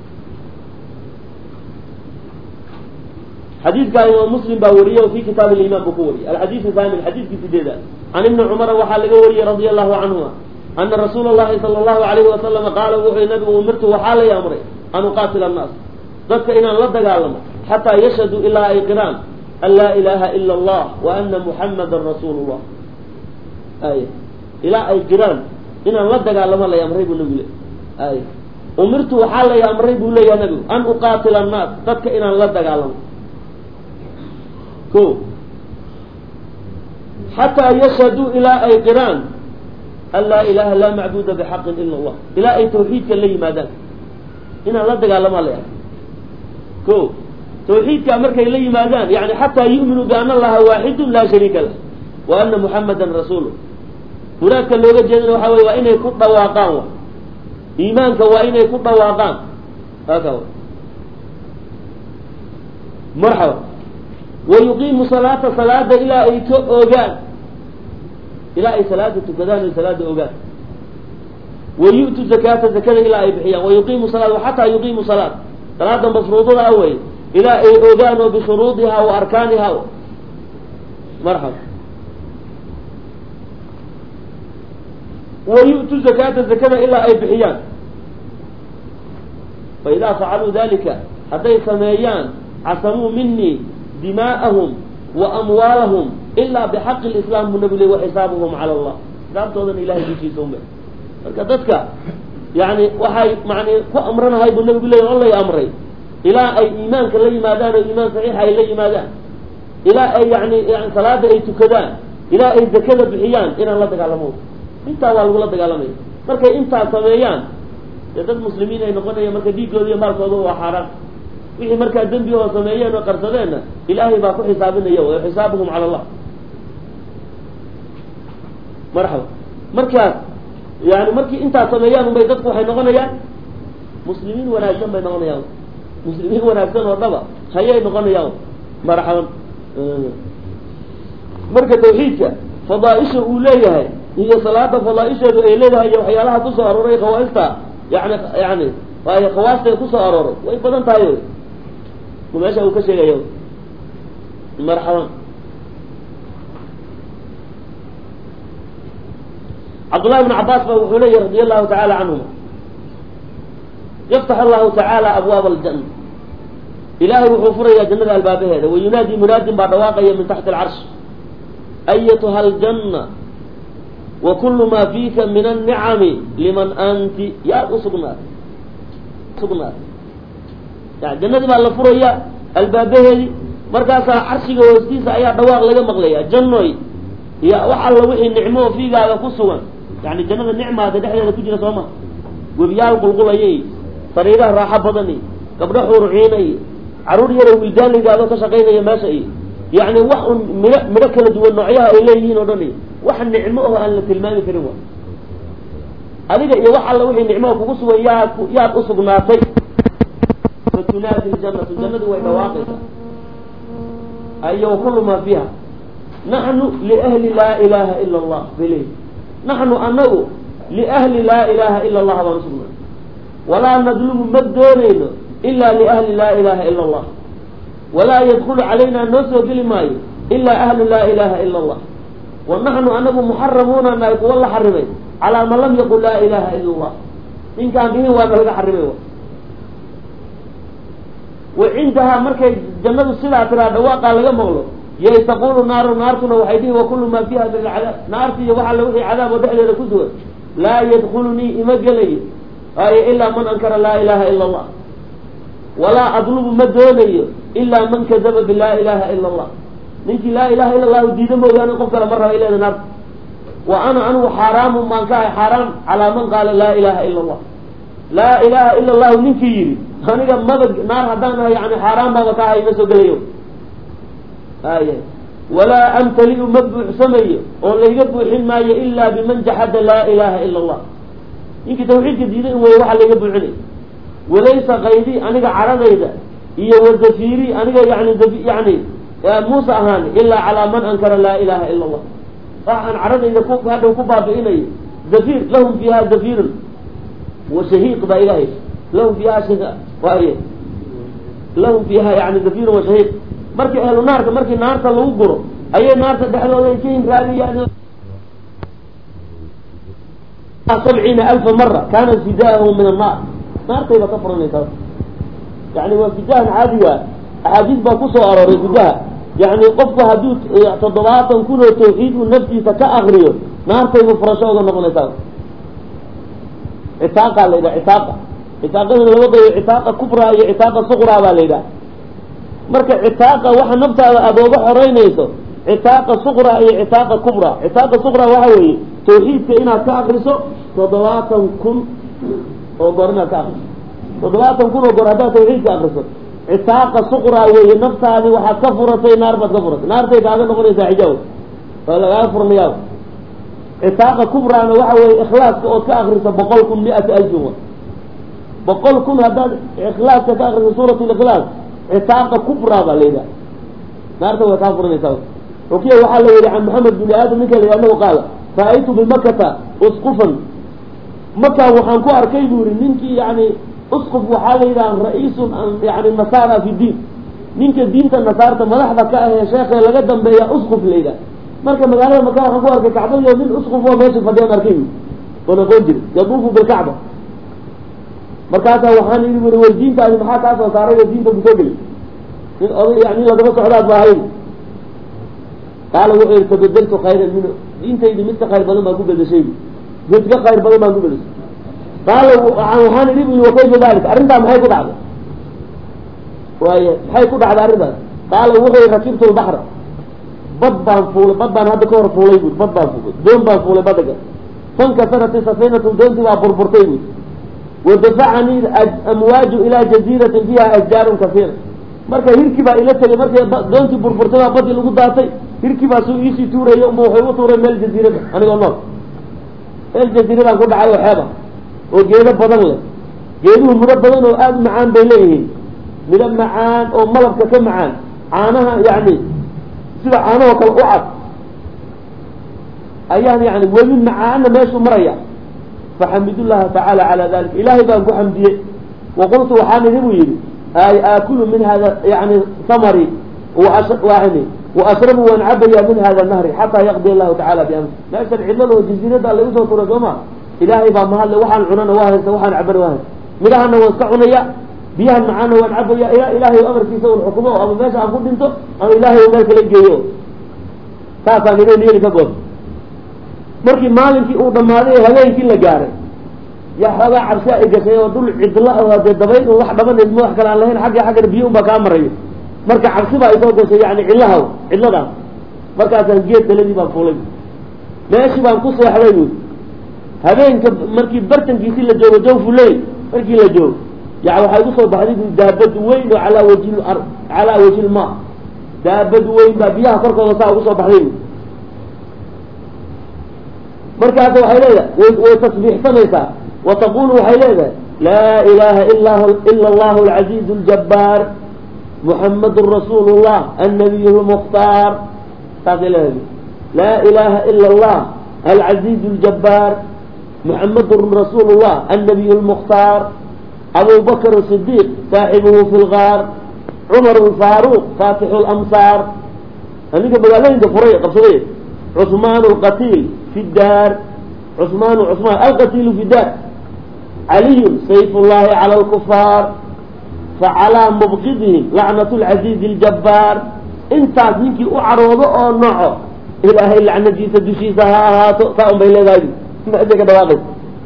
xadiidkaa imaam muslim baa wariyey fi kitaab liman buu ku wariyey alxadiidu thamin xadiidkii sideeda can ibni cumara waxaa laga wariyey radia allahu canhuma ana rasuula allahi sala allahu alayhi wasalama qaala wuxuu nabigu umirtu waxaa lay amray an uqaatila annaas dadka inaan la dagaalamo xataa yashhaduu ilaa ay qiraan an laa ilaha ila allah wa ana muxamadan rasuulu llah ay ilaa ay qiraan inaan la dagaalamo lay amray buu nabigu le ay umirtu waxaa lay amray buu leeyaha nabigu an uqaatila annaas dadka inaan la dagaalamo ko xataa yashhaduu ilaa ay qiraan an laa ilaha laa macbuda bixaqin ila allah ilaa ay tawxiidka la yimaadaan inaan la dagaalamaa la ko tawxiidkaa markay la yimaadaan yani xataa yu'minuu biana allaha waaxidun laa shariika lah wa ana muxamadan rasuulu muraadka looga jeedana waxaa wey waa inay ku dhawaaqaan wa iimaanka waa inay ku dhawaaqaan aka marxaba wa yuqiimu salaata salaada ilaa ay ka ogaan ilaa ay salaada tukadaan ay salaada ogaan wa yu'tu zakaata zakada ilaa ay bixiyaan wa yuqiimu salaat xataa yuqiimu salaat salaada mafruudada a wey ilaa ay ogaan oo bishuruudiha wa arkaaniha marxaba wa yu'tu zakaata zakada ilaa ay bixiyaan fa idaa facaluu dalika hadday sameeyaan casamuu minii dimaa'ahum wa amwaalahum ilaa bixaqi lislaam buu nabi le wa xisaabuhum cala allah xisaabtoodan ilahay dushiisa ume marka dadka yani waxay mani ku amranahay buu nabigu leey on lay amray ilaa ay iimaanka la yimaadaan oo iimaan saxiixa ay la yimaadaan ilaa ay yani salaada ay tukadaan ilaa ay zakada bixiyaan inaan la dagaalamo intaa waa lagula dagaalamaya markay intaa sameeyaan dee dad muslimiin ay noqonayaan marka dhiiggooda iyo maalkooda waa xaaraan wixii markaa dembi oo sameeyeen oo qarsadeenna ilaahay baa ku xisaabinaya wa xisaabuhum cala allah marxaba markaas yani markii intaas sameeyaan unbay dadku waxay noqonayaan muslimiin wanaagsan bay noqonayaan muslimiin wanaagsan oo dhaba hayay noqonayaan marxaban marka tawxiidka fadaaisha uu leeyahay iyo salaada fadaaisheedu ay leedahay iyo waxyaalaha kusoo arooray khawaaista yani yani waayo khawaastay kusoo arooray way badan tahay meesha uu ka sheegaya marxaban cabdullahi bn cabaas ba wuxuu leeyahy radi allahu tacaala canhuma yaftax allahu tacaala abwaaba aljanna ilaahay wuxuu furayaa jannada albaabaheeda wayunaadi munaadin baa dhawaaqaya min taxti alcarsh ayatuha aljanna wa kulu maa fiika min annicami liman anti yaa usugnaatay sugnaatay yani jannadii baa la furayaa albaabaheedii markaasaa carshiga hoostiisa ayaa dhawaaq laga maqlaya jannoy iyo wax alla wixii nicmo oo fiigaaga ku sugan yani jannada nicmaada dhexdeeda ku jira soo ma webiyaal qulqulaya iyo sariiraha raaxo badan iyo gabdho xuuruciina iyo caruur yaro wildaanligaadoo ka shaqaynaya meesha iyo yani wax un midho midho kala duwan noocyaha ay leeyihiin oo dhan iyo wax nicmo oo aan la tilmaami karin wa adiga iyo wax alla wixii nicmoa kugu sugan yaa yaad usugnaatay fatunaadi ljanatu jannadu way dhawaaqaysaa ayo wakulu maa fiiha naxnu liahli laa ilaha ila allah bale naxnu anagu liahli laa ilaha ila allah baan usugnaatay walaa nadlubu ma doonayno ila liahli laa ilaha ila allah walaa yadkulu calayna noo soo geli maayo ilaa ahlu laa ilaha ila allah wa naxnu anagu muxaramuuna nahay kuwa la xarimay calaa man lam yaqul laa ilaha ila allah ninkaan dhihin waa nalaga xarimay wa cindahaa markay jannadu sidaa tiraa dhawaaqaa laga maqlo yay taqulu naaru naartuna waxay dhihi wa kullu maa fiiha min alcadaab naarti iyo wax alla wixii cadaab oo dhexdeeda ku sugan laa yadkulunii ima gelayo waayo ilaa man ankara laa ilaha ila allah walaa adlubu ma doonayo ilaa man kadaba bilaa ilaha ila allah ninkii laa ilaha ila allahu diida mooyaane qof kale ma raba ileeda naarta wa ana anigu xaaraamun baan ka ahay xaaraam calaa man qaala laa ilaha ila allah laa ilaha ila allahu ninkii yidhi aniga maba naar haddaan ahay yani xaaraan baaba ka ahay ma soo gelayo aya walaa amtaliu ma buuxsamayo oo layga buuxin maayo ilaa biman jaxada laa ilaha ila allah ninkii tawxiidka diiday in wey waxa layga buuxinay walaysa kaydii aniga caradayda iyo wazafiiri aniga yani yani muuse ahaan ilaa calaa man ankara laa ilaha ila allah waxaan caradayda ku hadhow ku baabi'inayo zafiir lahum fiiha zafiirun wa shahiiq baa ilahay lahum fiiha waay lahum fiiha yani zafiirun wa shahiiq markii ahlu naarka markii naarta lagu guro ayay naarta dhexdooda ay ka hinraadiyaan sabciina alfa mara kaana fidaahu min annaar naartayba ka furanaysaa yani waa fidahan caadiga axaadiis baa kusoo arooray gudaha yani qofku hadduu toddobaatan kun oo tawxiid uu naftiisa ka akriyo naartaybu furasho oga noqonaysaa citaaqa la yidhaha citaaqa citaaqadana laba qaybo citaaqa kubraa iyo citaaqa suqraa baa la yidhaha marka citaaqa waxa naftaada aada oga xoreynayso citaaqa suqra iyo citaaqa kubra citaaqa suqra waxa weeye tawxiidka inaad ka akriso toddobaatan kun oo goor inaad ka akriso toddobaatan kun oo goor haddaad tawxiidka akriso citaaqa suqra weeye naftaadi waxaad ka furatay naar baad ka furatay naartay kaaga noqonaysaa xijaab waa lagaaga furnayaa citaaqa kubraana waxa weeye ikhlaaska ood ka akriso boqol kun mi-ata alfin wa boqol kun haddaad ikhlaaska ka akriso suurat likhlaas citaaqa kubra baa la yidhaha naarta way kaa furanaysaa xukiya waxaa la yihi can maxamed bini aadam ninka la yidhi anagu qaala ra-aytu bimakata usqufan maka waxaan ku arkay buu yihi ninkii yani usquf waxaa la yidhaha ra-iisun yani nasaara fi diin ninka diinta nasaarta madaxda ka ahee sheekhe laga dambeeya usquf la yidhaha marka magaalada maka waxaan ku arkay kacbadiyo nin usquf oo meesha fadhiyaan arkay bu oon aqoon jirin yaduufu bilkacba markaasaa waxaan ii wuri way diintaadi maxaa kaa soo saaray oo diinta kusoo geli nin oday yani nin lagaba socdaad ba ahayn qaala wuxuu yihi tabadaltu khayran minhu diintaydi mid ka khayr badan baan ku bedeshay mid ka khayr badan baan ku bedeshay qaala waxaan idhi bu wa kayfa dalik arrintaa maxay ku dhacday waaya maxay ku dhacday arrintaas qaala wuxuu yihi rakibtu lbaxra bad baan fuulay bad baan hadda ka hor fuulay bui bad baan fuulay doon baan fuulay badaga fankasarati safinatu doontii baa burburtay bui wadafacanii amwaaju ilaa jaziiratin fiiha ashjaarun kasiira marka hirkii baa ila tegay markay doontii burburtay baa badii lagu daatay hirkii baa suu iisii tuuraya unba waxay u tuuray meel jaziirada anigoo nool meel jaziiradaan ku dhacay oo xeeba oo geedo badan leh geeduhu midho badan oo aada u macaan bay leeyihiin midho macaan oo malabka ka macaan caanaha yani sida caanahoo kale u cad ayaan yani webi macaana meeshuu maraya faxamidullaha tacaala calaa dalik ilaahay baan ku xamdiyey waqultu waxaan idhi buu yidhi ay aakulu min hada yani samari waani waashrabu waan cabaya min hada nahri xataa yaqdi allahu tacala biamri meeshan cidlada oo jasiirada alla igu soo turay soo ma ilaahay baa mahadle waxaan cunana waa haysta waxaan cabana waa haysta midhahana waan iska cunaya biyahan macaana waan cabaya ilaa ilaahay amarkiisa un xukumo ama meesha aan ku dhinto ama ilaahay meel kala geeyo saasaan idin yeeli ka good markii maalinkii uu dhammaaday ee habeenkii la gaaray yaa xoogaa cabsi ay gashay oo dhul cidla oo dee dabayl un wax dhabaneed ma wax kale aan lahayn xagga xaggana biyo un baa kaa marayo marka cabsi baa isoo gashay yani cidlaha cidladaas markaasaan geed daladii baan fuulay meeshii baan ku seexday buy habeenka markii bartankiisii la joogo jawfuley markii la joogo ya waxay usoo baxday bu daabad weyn oo calaa wajhi ar calaa wajhi lma daabad weyn baa biyaha korkooda saa ugu soo baxday bu markaas waxay leedahay way way tasbiixsanaysaa wa taqulu waxay leedahay laa ilaha ila ila allahu alcaziiz اljabbaar muxamadun rasuulu llah annabiy lmukhtaar saasay leedahay laa ilaha ila allah alcaziiz اljabbaar muxamadun rasuulu llah annabiy lmukhtaar abu bakr sidiiq saaxibuhu fi lgaar cumar alfaaruq faatixu lamsaar aniga magaalooyinka furay qabsaday cusmaan alqatiil fi daar cusmaanu cusmaan alqatiilu fi daar caliyun sayf llahi cala alkufaar facalaa mubqidihim lacnat lcaziizi اljabbaar intaas ninkii u caroodo oo noco ilaahay lacnadiisa dushiisa ha ahaato saa un bay leedahay meeshay ka dhawaaqaysa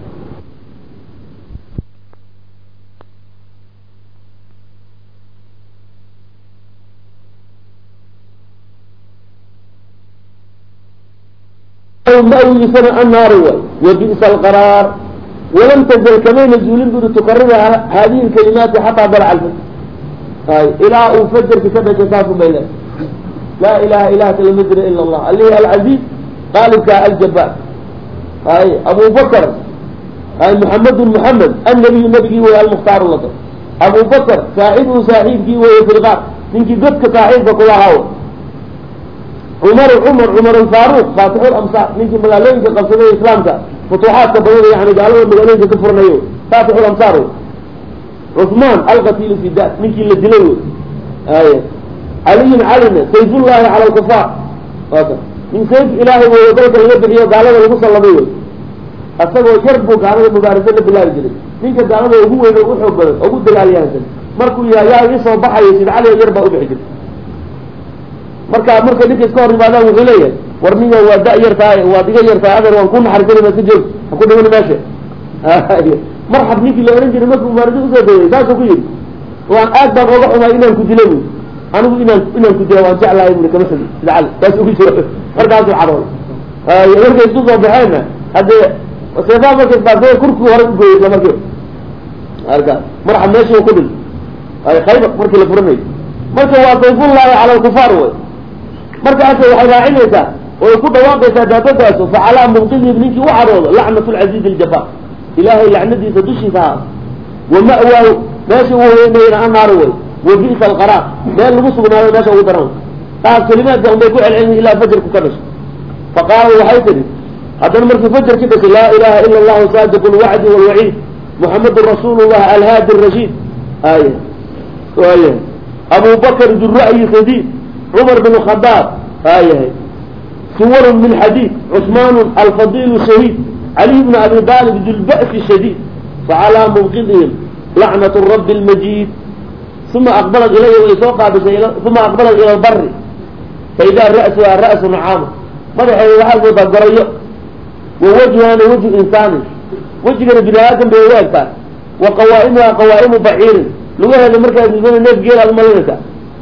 mawisana annaari way wa bi'sa alqaraar walam tazal kamayna zuulin buri tukarida haadihi lkalimaati xataa dalaca alfajr ay ilaa uu fajarki ka dhashay saasun bay leedahay laa ilaha ilaha kala ma jira ila allah alihi alcaziiz qaalibka aljabaar ay abu bakr ay muxamedun muxamed annabiyu nabigii wey almukhtaaru laka abu bakr saaxibuhu saaxiibkii weye filqaar ninkii godka saaxiibka kulahaa cumar cumar cumar alfaaruq faatixu lamsaar ninkii magaalooyinka qabsaday islaamka futuuxaadka badan yani gaalada magaalooyinka ka furnayo faatixu lamsaar wey cusmaan alqatiilu fi dar ninkii la dilay wey ay caliyun calina sayfullahi cala alkufaar aka nin sayf ilaahay wey dalka laga bixiyo gaalada lagu sallamay wey asagoo yar buu gaalada mubaarasa la bilaabi jiray ninka gaalada ugu weyn oo u xoog badan ugu dagaalyahansan markuu yahay yaa isoo baxayo sid cali yar baa ubixi jirta marka markay ninka iska hor yimaadaan wuxuu leeyahay war ninga waa da yar tahay waad iga yar tahay adeer waan ku naxarisanayna ka joog ha ku dhiman meesha marxab ninkii la ohan jiray markuu mubaarasa usoo daway saasuu ku yidhi waan aad baan oga xumaay inaan ku dilo bu anigu inaan inaan ku dila waan jeclahay bui kama sida sida cali saas ugu jiro markaasuu cadooy markay isku soo baxeenna haddee seefaa markay baasay kurkii hore ugooyey isla markiiba marka marxab meeshii ku dhil ay khaybar markii la furanayo marka waa sayfullahi cala alkufaar wey markaas waxay raacinaysaa oy ku dhawaaqaysaa daabadaasu facalaa mubqidihim ninkii u cadoodo lacnat lcaziizi aljabaar ilaahay lacnadiisa dushiisa ha wa ma'waahu meesha uu hoyanayna annaaru wey wa bi'sa alqaraar meel lagu sugnaado meesha ugu daran taas kelimaadka unbay ku celcelin ilaa fajarku ka dhasho faqaala waxay tidhi haddana markii fajarki dhashay laa ilaha ila allahu saadiqu lwacdi walwaciid muxamedun rasuulu llah alhaadi rashiid aya waaya abu bakr dura'yi sadiid cumar bin khadaab aayahay suwarun min xadiid cusmaan alfadilu shahiid caliy bn abi aalib dulba'si shadiid facalaa mubqidihim lacnat rabi lmajiid uma aqbalat ilaya way soo qaabishay uma aqbalat ila lbari faidaa ra'suha ra'su nacaama madaxeeda waxaa moodaa gorayo wa wajhana wajhu insaanin wejigana bini aadam bay u egtaa wa qawaa'imuha qawaa'imu baciirin lugaheeda markaad midada neef geel aad umalinaysaa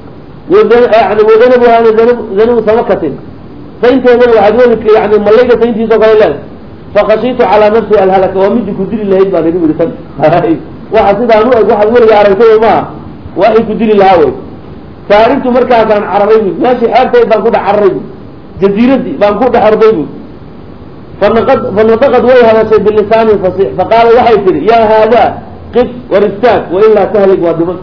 yani wadanabuhaana zanabu samakatin saynteedana waxaad weli yani malayga sayntiisao kale leedahay fakashiitu calaa nafsi alhalaka waa midi ku dili lahayd baan igu yidhi tan waxa sidaan u eg waxaad weliga aragtay maaha waxay ku dili lahaa wey saarintu markaasaan cararay bu meeshii xeertayd baan ku dhex cararay bu jaziiradii baan ku dhex orday bu fanaqad fanadaqad way hadashay bilisaanin fasiix faqaala waxay tihi yaa haadaa qif war istaag wailaa tahlig waa dhiman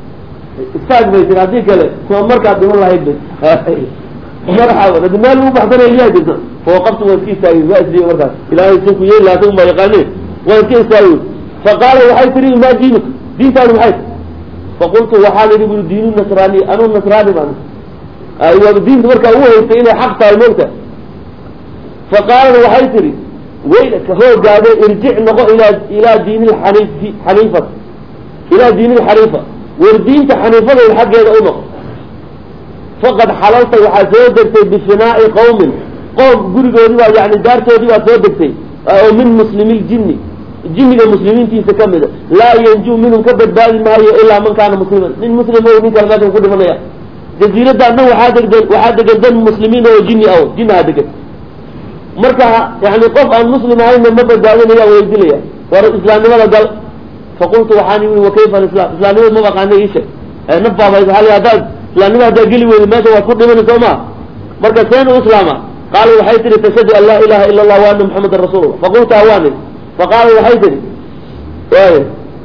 istaag bay tiri haddii kale kuma markaad dhiman lahayd bay marxaban hadi meel lagu baxsanaya miyaa jirta fawaqaftu waa iska istaagay waa isdiiga markaas ilaahay si ku yeeli lahaa uma yaqaaneen waa iska istaagay faqaala waxay tihi maa jiibik diintaadu maxay faqultu waxaan idhi buri diinu nasraani anuu nasraani baan waaba diinta markaa ugu haystay inay xaq tahay moogta faqaalat waxay tihi waylaka hoogaade irjic noqo ilaa ilaa diini lxaniifi xaniifat ilaa diini lxaniifa war diinta xaniifadayda xaggeeda u noqo faqad xalalta waxaad soo degtay bifinaa'i qawmin qoom gurigoodii baa yani daartoodii baad soo degtay oo min muslimi ljinni jinniga muslimiintiisa ka mida laa yanjuu minhum ka badbaadi maayo ilaa man kaana musliman nin muslim o nin kale meeshan ku dhimanaya jaziiradan dhan waxaa degdan waxaa degan dan muslimiin oo jinni ah jinnaha degan marka yani qof aan muslim ahayna ma badbaadinayaan weydilaya war islaamnimada gal faqultu waxaan ii wa kayfa alislam islaamnimada ma baqaana iishe naf baaba hal haddaad islaamnima haddaad geli weyda meesha waad ku dhimani soo maa marka seen u islaama qaala waxay tihi tashhadu an laa ilaha ila allah wa ana muxamadan rasuulullah faqultu awaani faqaala waxay tihi waaya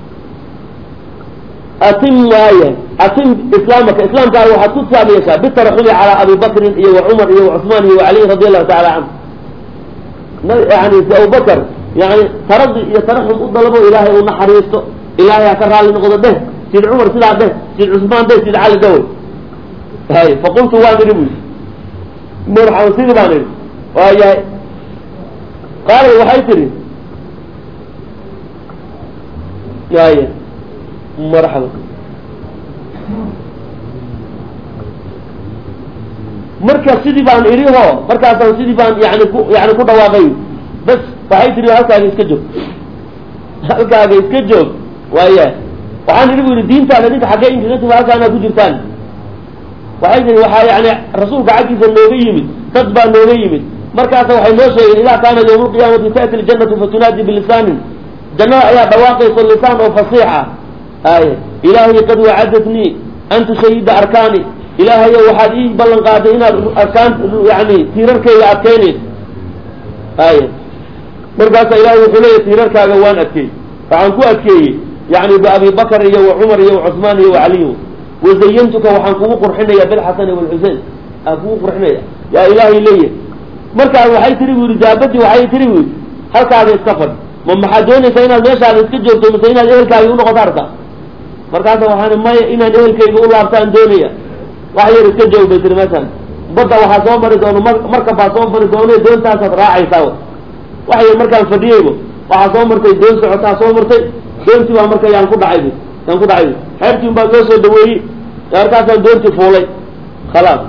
atim waaya atim islaamaka islaamkaaga waxaad ku taam yeeshaa bitaraxumi calaa abi bakrin iyo wa cumar iyo wa cusmaan iyo wa caliy radi allahu tacala canhu yani si abubakar yani taradi iyo taraxum u dalabo ilaahay u naxariisto ilaahay ha ka raalli noqdo dheh sid cumar sidaa dheh sid cusmaan dheh sid cali dhawey hay faqultu waan idhi bu marxaba sidii baan idhi waayahay qaalad waxay tihi waaya marxaba marka sidii baan idhi ho markaasaan sidii baan yani ku yani ku dhawaaqay bas waxay tihi halkaaga iska joog halkaaga iska joog waaya waxaan idhi bu yidhi diintaada ninka xaggee inkaga timi halkaanaa ku jirtaan waxay tihi waxaa yani rasuulka xaggiisa nooga yimid dad baa nooga yimid markaasa waxay noo sheegeen idaa kaana yawma alqiyaamati ta'ti ljannatu fatunaadi bilisaanin jannada ayaa dhawaaqayso lisaan oo fasiix ah ay ilaahay qad wacadatnii an tushayida arkaani ilaahayo waxaad ii ballan qaaday inaad arkaan yani tiirarkayga adkaynayd ay markaasa ilahay wuxuu leeyahy tiirarkaaga waan adkeey waxaan ku adkeeyey yani biabi bakr iyo wa cumar iyo wa cusmaan iyo wa caliy wazayantuka waxaan kugu qurxinaya bilxasani walxusein aan kugu qurxinaya yaa ilaahay leeyahy markaas waxay tiri bu yidhi daabadii waxay tiri bu yidhi halkaaga iska fadh ma maxaad doonaysaa inaad meeshaada iska joogto mise inaad ehelkaaga unoqoto arta markaasa waxaan maya inaan ehelkayga u laabtaan doonaya wax yar iska joog bay tiri meeshaan badda waxaa soo mari doono mar marka baa soo mari doono doontaasaad raacaysaa wax yar markaan fadhiyeybo waxaa soo martay doon socotaa soo martay doontii baa marka yaan ku dhacay yaan ku dhacay xeertiin baa loo soo dhaweeyey markaasaan doontii fuulay khalaas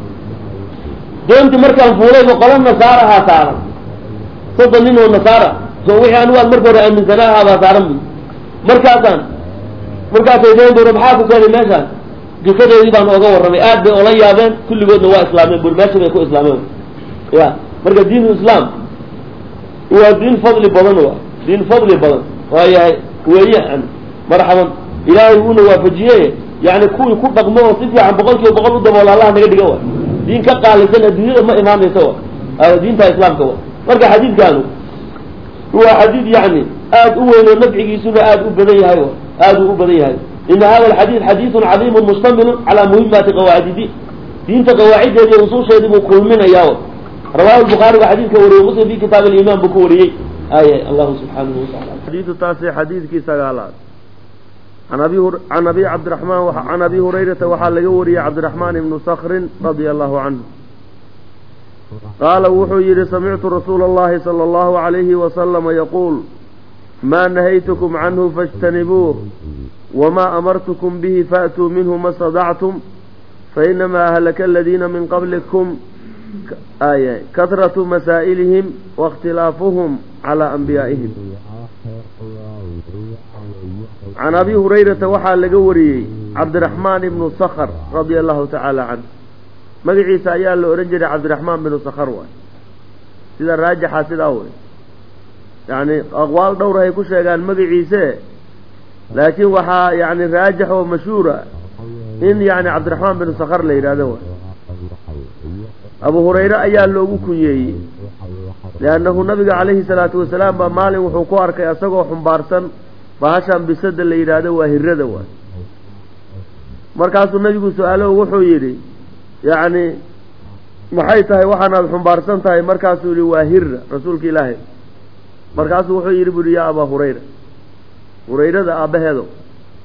doontii markaan fuulayba qola nasaarahaa saaran soddon nin oo nasaara so wixii anigu aan marka hore aaminsanaahaa baa saaran bu markaasaan markaasay deen bur maxaa ku keenay meeshaan qisadeedii baan ooga warramay aad bay ola yaabeen kulligoodna waa islaameen bur meesha bay ku islaameen ya marka diin islaam waa diin fadli badan wa diin fadli badan waayahay weeyaan marxaban ilaahay uuna waafajiye yani kuwii ku dhaqmo oo si fiican boqol kiiba boqol u daboola allah naga dhiga wa diin ka qaalisan adduunyada ma imaanaysa wa diinta islaamka wa marka xadiidkaanu waa xadiid yani aad u weyn oo nafcigiisuna aad u badan yahay aad uu u badan yahay ina hada alxadiid xadiidun cadiimun mustamilun calaa muhimaati qawaacidi diin diinta qawaaciddeedi iyo usuusheedii buu kulminayaa rawahu lbukhaari baa xadiidka wariyey muslim fi kitaab aliman buu ku wariyey ay allahu subxaanahu wataala xadiidu taasi xadiidkii sagaalaad an abi can abi cabdiraxmaan can abi hurayrata waxaa laga wariyey cabdiraxmaan ibnu sakrin radia allahu canhu qaala wuxuu yidhi samictu rasuula allahi sala allahu alayhi wasalama yaquul maa nahaytukum canhu faاjtanibuuh wamaa amartukum bihi faatuu minhu ma stadactum fainamaa ahlaka aladiina min qablikum kahratu masaa'ilihim waاkhtilaafuhum calaa anbiyaa'ihim can abi hurayrata waxaa laga wariyey cabdiraxmaan ibnu sakhr radia allahu tacaala canh magaciisa ayaa la odhan jiray cabdiraxmaan binu sakhr waay sida raajixa sidaa wey yani aqwaal dhowr ay ku sheegaan magaciise laakiin waxaa yani raajix oo mashhuura in yani cabdiraxmaan binu sakhr la yidhahdo waay abu hurayre ayaa loogu kunyeeyey liannahu nabiga calayhi salaatu wasalaam baa maalin wuxuu ku arkay isagoo xumbaarsan bahashan bisada la yidhaahdo waa hirada waay markaasuu nabigu su-aalo wuxuu yidhi yacni maxay tahay waxaanaad xumbaarsan tahay markaasuu yihi waa hira rasuulka ilaahay markaasuu wuxuu yidhi bu yihi yaa abaa hurayra hurayrada aabbaheedo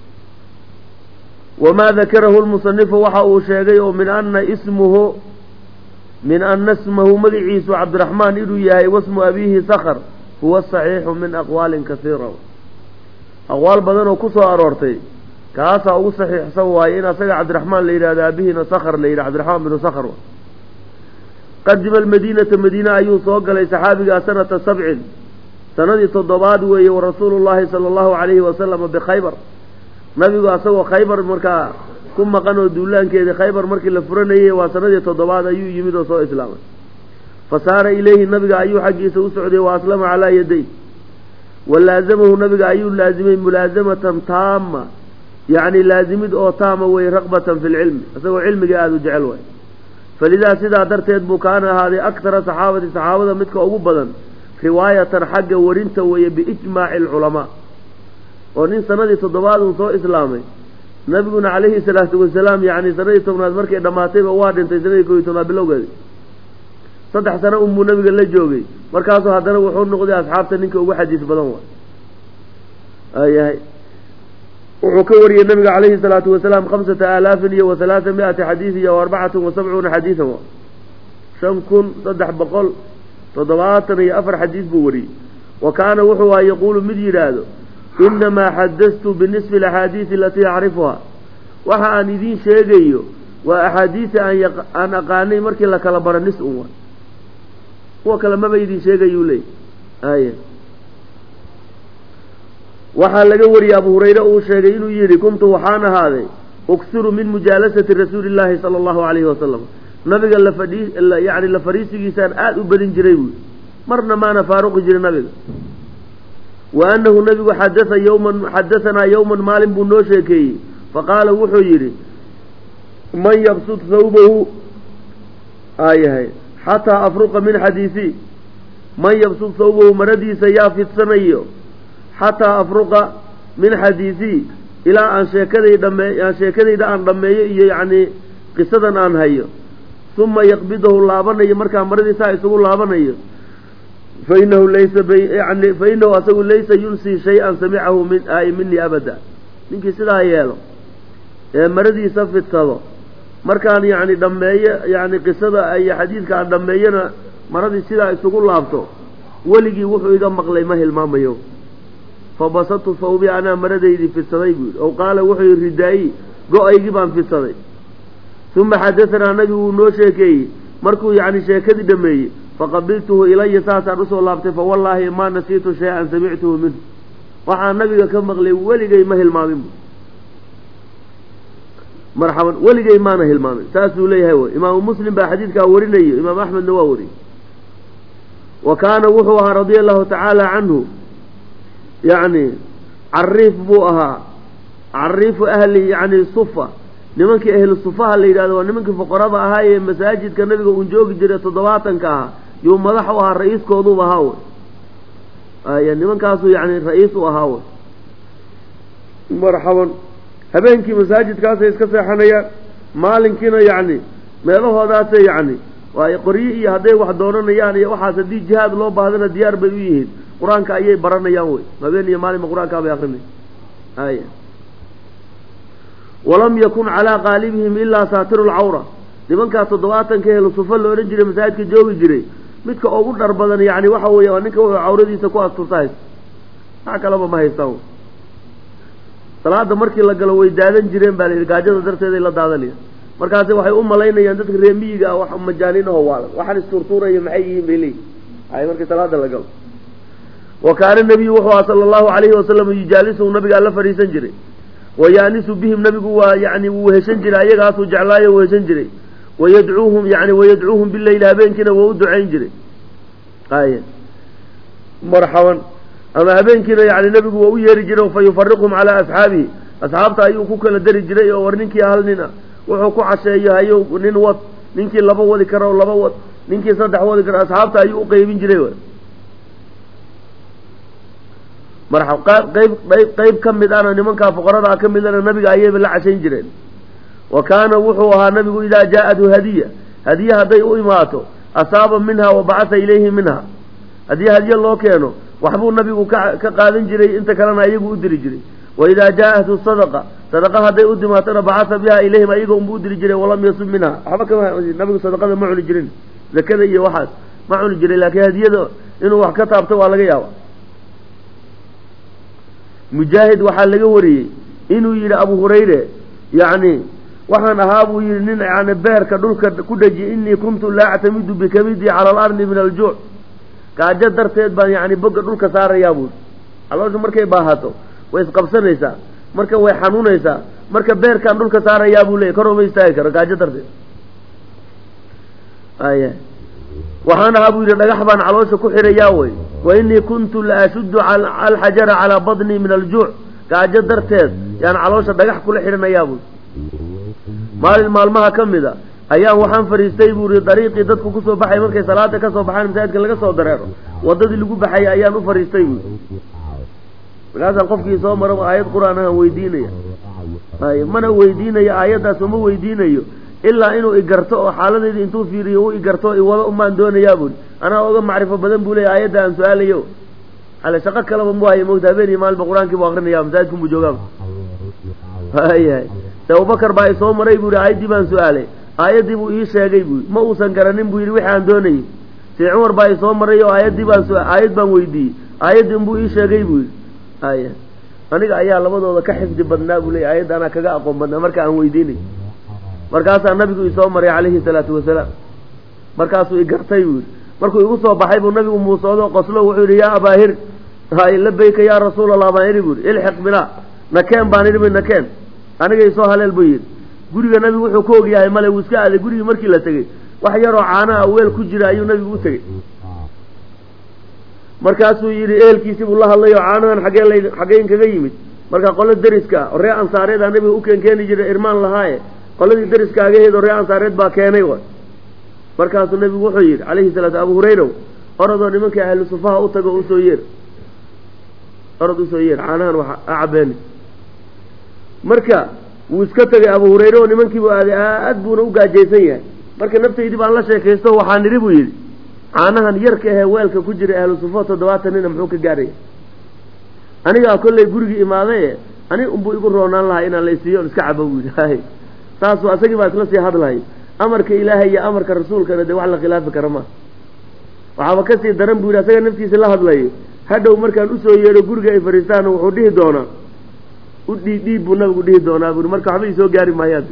wamaa dakarahu lmusanifu waxa uu sheegay oo min ana ismuhu min ana smahu magiciisu cabdiraxmaan inuu yahay wasmu abiihi sakhr huwa saxiixu min aqwaalin kasiira aqwaal badan oo ku soo aroortay kaasaa ugu saxiixsan waaye in asaga cabdiraxmaan la yidhahdo aabihiina sakhr la yidhah cabdiraxmaan binu sakhr qadima almadiinata madiine ayuu soo galay saxaabigaa sanata sabcin sanadii toddobaad weeye wa rasuulu llaahi sala allahu calayhi wasalama bikhaybar nabigu asagoo khaybar markaa ku maqan oo duulaankeedii khaybar markii la furanayey waa sanadii toddobaad ayuu yimid oo soo islaamay fa saara ilayhi nabiga ayuu xaggiisa u socday wa aslama calaa yaday wa laazamahu nabiga ayuu laazimay mulaasamatan taama yacni laazimid oo taama weye raqbatan fi lcilmi isagoo cilmiga aada u jecel waay falidaa sidaa darteed buu kaana ahaaday aktara saxaabati saxaabada midka ugu badan riwaayatan xagga warinta weeye biijmaaci alculamaa oo nin sanadii toddobaad uu soo islaamay nabiguna calayhi salaatu wasalaam yacni sanadii tobnaad markay dhammaatayba waa dhintay sanadii kooiyi tobnaad bilowgeedi saddex sano unbuu nabiga la joogay markaasuu haddana wuxuu noqday asxaabta ninka ugu xadiis badan waay ayahay wuxuu ka wariyey nabiga calayhi salaatu wasalaam khamsata aalaafin iyo wa halaata mi-ati xadiid iyo arbacatan wa sabcuuna xadiidan wa shan kun saddex boqol toddobaatan iyo afar xadiis buu wariyey wa kaana wuxuu aha yaquulu mid yidhaahdo inamaa xadastu binisfi alaxaadiisi alatii acrifuhaa waxa aan idiin sheegayo waa axaadiisa aan aqaanay markii la kala baro nis un wa kuwa kale maba idin sheegayuu leey ay waxaa laga wariyey abu hurayre uu sheegay inuu yidhi kuntu waxaan ahaaday uksiru min mujaalasati rasuuli illaahi sala allahu calayhi wasalam nabiga lafadhii yani la fariisigiisaan aada u badin jiray buui marna maana faaruqi jirin nabiga wa annahu nabigu xadaa yowman xadahanaa yowman maalin buu noo sheekeeyey faqaala wuxuu yidhi man yabsud thawbahu aayahay xataa afruqa min xadiisii man yabsud thawbahu maradiisa yaa fidsanayo xataa afruqa min xadiisii ilaa aan sheekaday dhamme aan sheekadayda aan dhammeeyo iyo yacnii qisadan aan hayo uma yaqbidahu laabanayo markaa maradiisaa isugu laabanayo fainahu laysa yani fainahu asagu laysa yunsii shay-an samicahu min ay minii abada ninkii sidaa yeelo ee maradiisa fidsado markaan yacni dhammeeyo yacni qisada iyo xadiidka aan dhammeeyona maradii sidaa isugu laabto weligii wuxuu iga maqlay ma hilmaamayo fabasadtu thawbi anaa maradaydii fidsaday buu yidhi ow qaala wuxuu yidhi ridaayi go-aygii baan fidsaday uma xadahanaa nabigu wuu noo sheekeeyey markuu yacni sheekadii dhameeyey faqabiltuhu ilaya saasaan usoo laabtay fawallaahi maa nasiitu shay-an samictuhu minhu waxaan nabiga ka maqlay weligay ma hilmaamin bu marxaban weligay maana hilmaamin saasuu leeyahay wy imaamu muslim baa xadiidkaa warinayo imaam axmedna waa wariyey wa kaana wuxuu ahaa radia allahu tacaala canhu yacni cariif buu ahaa cariifu ahli yacni sufa nimankii ahlu sufaha la yidhahdo waa nimankii fuqarada ahaa ee masaajidka nabiga uun joogi jiray toddobaatanka ahaa yuu madax u ahaa ra-iiskooduba ahaa wey aya nimankaasuu yacni ra-iis u ahaa wey marxaban habeenkii masaajidkaasay iska seexanayaan maalinkiina yacni meelahoodaasay yacni waayo qoryo iyo hadday wax doonanayaan iyo waxaas haddii jihaad loo baahdana diyaar bay u yihiin qur-aanka ayay baranayaan wey habeen iyo maalinba qur-aankaa bay akrinay aya walam yakun calaa qaalibihim ilaa saatiru lcawra nimankaa toddobaatanka ehlu sufa la odhan jiray masaajidka joogi jiray midka ugu dhar badan yani waxa weeye waa ninka wuxuu cawradiisa ku asturta haysta wax kalaba ma haystaan salaada markii la galo way daadan jireen baa layidhi gaajada darteeday la daadanayaan markaasi waxay u malaynayaan dadka reemiyiga ah wax majaanin aho waalan waxaan isturtuuraya maxay yihiin bay leeyihin ay markii salaada la galo wa kaana nebiyu wuxuu aha sala allahu calayhi wasalam yujaalisuu nabigaa la fadhiisan jiray wayaanisu bihim nabigu waa yani wuu heshan jiray ayagaasuu jeclaayo wuu heshan jiray wayadcuuhum yani wayadcuuhum bileyli habeenkiina waa u ducayn jiray aya marxaban ama habeenkiina yani nabigu waa u yeeri jiray fa yufariqhum calaa asxaabihi asxaabta ayuu ku kala dari jiray oo war ninkii hal nin a wuxuu ku casheeyo hayo nin wad ninkii laba wadi karo laba wad ninkii saddex wadi karo asxaabta ayuu uqeybin jiray marxab qayb qayb qayb ka mid ana nimankaa fuqaradaa ka midana nabiga ayayba la cashayn jireen wa kaana wuxuu ahaa nabigu idaa jaa-athu hadiya hadiye hadday u imaato asaaba minha wa bacasa ilayhi minha haddii hadiye loo keeno waxbuu nabigu ka ka qaadan jiray inta kalena iyagu u diri jiray waidaa jaa-ahtu sadaqa sadaqa hadday u dimaatona bacasa biha ilayhim ayaga unbu u diri jiray walam yasub minha waxba kama nabigu sadaqada ma cuni jirin zakada iyo waxaas ma cuni jiray laakiin hadiyada inuu wax ka taabto waa laga yaaba mujaahid waxaa laga wariyey inuu yidhi abu hurayre yacni waxaan ahaa buu yidhi nin yani beerka dhulka ku dhajiye inii kuntu laa actamidu bikabidii cala alardi min aljuuc gaajo darteed baan yani boga dhulka saarayaa buui caloosha markay baahato way isqabsanaysaa marka way xanuunaysaa marka beerkaan dhulka saarayaa buu leeyay koroma istaagi karo gaajo darteed aya waxaan ahaa buu yidhi dhagax baan caloosha ku xirayaa wey wa inii kuntu la ashuddu alxajara calaa badnii min aljuuc gaajo darteed yaan caloosha dhagax kula xidhanayaa buui maalin maalmaha ka mid a ayaan waxaan fadhiistay buu ihi dariiqii dadku kusoo baxay markay salaada ka soo baxaan masaajidka laga soo dareero waddadii lagu baxayay ayaan u fadhiistay buui markaasaan qofkii soo mara aayad qur-aan ahaan weydiinaya ay mana weydiinayo aayaddaas uma weydiinayo ilaa inuu igarto oo xaaladayda intuu fiiriyo u igarto iwado umaan doonayaa buui anaa oga macrifo badan buu leeya aayadda aan su-aalayo ale shaqo kaleba mu hayo mogta habeeniyo maalinba qur-aankii bu akrinaya masaajidkan buu joogaaba hayahay se abubakar baa isoo maray buu yihi aayaddii baan su-aalay aayaddii buu ii sheegay buu ma uusan garanin buu yidhi wixii aan doonayay see cumar baa isoo maray oo aayaddii baan aayad baan weydiiyey aayaddii unbuu ii sheegay buu yidhi haya aniga ayaa labadooda ka xifdi badnaa buu leeyay aayadda anaa kaga aqoon badnaa marka aan weydiinay markaasaa nabigu isoo maray calayhi salaatu wasalaam markaasuu igartay buu yidhi markuu igu soo baxay buu nabigu muusoodo qoslo wuxuu yidhi yaa abaahir hay labayka yaa rasuul allah baan idhi buu yidhi ilxiq binaa nakeen baan idhi nakeen aniga isoo haleel buu yidhi guriga nabigu wuxuu ka og yahay male wuu iska aaday gurigii markii la tegey wax yaroo caanaha weel ku jira ayuu nabigu u tegey markaasuu yidhi ehelkiisii buu la hadlay oo caanahan xagee la xaggeen kaga yimid marka qolo deriska ah oo ree ansaareeda nabiga u keen keeni jiray irmaan lahaaye qoladii deriska agaheed oo ree ansaareed baa keenay way markaasuu nabigu wuxuu yidhi calayhi salaatu abu hurayrow orodoo nimankii ahlu sufaha u tago usoo yeer orod usoo yeer caanahan wax a cabeeni marka wuu iska tegay abu hurayre oo nimankiibuu aaday aad buuna u gaajaysan yahay marka naftaydii baan la sheekaysto waxaa nidhi buu yidhi caanahan yarka ahee weelka ku jira ahlu sufo toddobaatan nina muxuu ka gaaraya anigaa kollay gurigii imaadaye ani unbuu igu roonaan lahaa inaan la isiiyo on iska cabo buu yidhi saasuu asagii baa isla sii hadlahay amarka ilaahay iyo amarka rasuulkana dee wax la khilaafi kara ma waxaaba kasii daran buu yidhi asaga naftiisa la hadlayo hadhow markaan usoo yeedho guriga ay fadhiistaan wuxuu dhihi doonaa u dhiidhiib buu nabigu dhihi doonaa buui marka waxba isoo gaari maayaad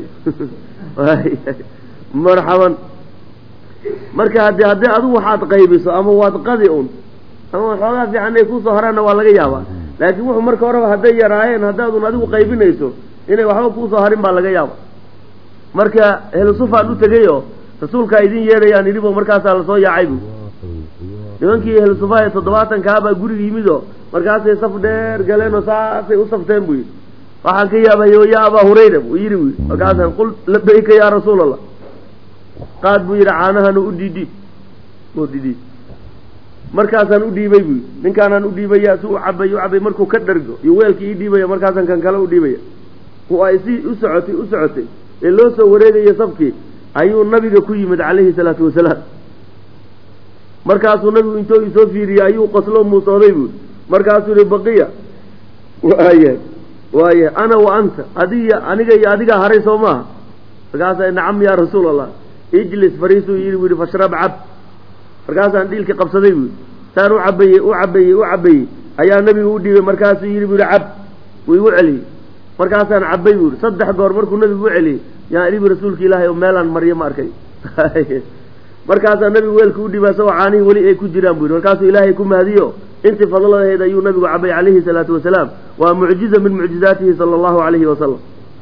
marxaban marka hadi haddii adigu waxaad qaybiso ama waad qadi un ama waxoogaa fiican ay kuusoo horaanna waa laga yaabaa laakiin wuxuu marka horeba hadday yaraayeen haddaadun adigu qaybinayso inay waxba kuusoo harin baa laga yaaba marka helusufaan u tegay oo rasuulkaa idin yeedhayaan idhibo markaasaa lasoo yaacay bu nimankii helusufa ee toddobaatankaabaa guriga yimid oo markaasay saf dheer galeen oo saasay u safteen buu yidhi waxaan ka yaabayo yaa abaa hurayra buu yidhi buu yidhi markaasaan qul labayka yaa rasuul allah qaad buu yidhi caanahan u dhidhiib u dhidhiib markaasaan u dhiibay buu yidhi ninkaanaan u dhiibaya si u cabay u cabay markuu ka dhargo iyo weelkii ii dhiibaya markaasaan kan kale u dhiibaya oo ay si u socotay u socotay ee loo soo wareegayo safkii ayuu nabiga ku yimid calayhi salaatu wasalaam markaasuu nabigu intoo isoo fiiriyey ayuu qoslo muusooday buu markaasuu yihi baqiya waaya waaya ana wa anta adiga aniga iyo adigaa haray soo maaha markaasaa nacam yaa rasuul allah ijlis fariisuu yidhi buu yihi fashrab cab markaasaan dhiilkii qabsaday buu yidhi saan u cabayey u cabayey u cabayey ayaa nabigu u dhiibay markaasuu yidhi buu yihi cab wuu igu celiyey markaasaan cabay buu yihi saddex goor markuu nabigu u celiyey yaan idhi bu rasuulka ilaahay oo meelaan maryo ma arkay markaasaa nabigu weelka u dhiibay asagoo caanihii weli ay ku jiraan buu yidhi markaasuu ilaahay ku mahadiyo intii fadladaheed ayuu nabigu cabay calayhi salaatu wasalaam waa mucjiza min mucjizaatihi sala allahu calayhi wasalam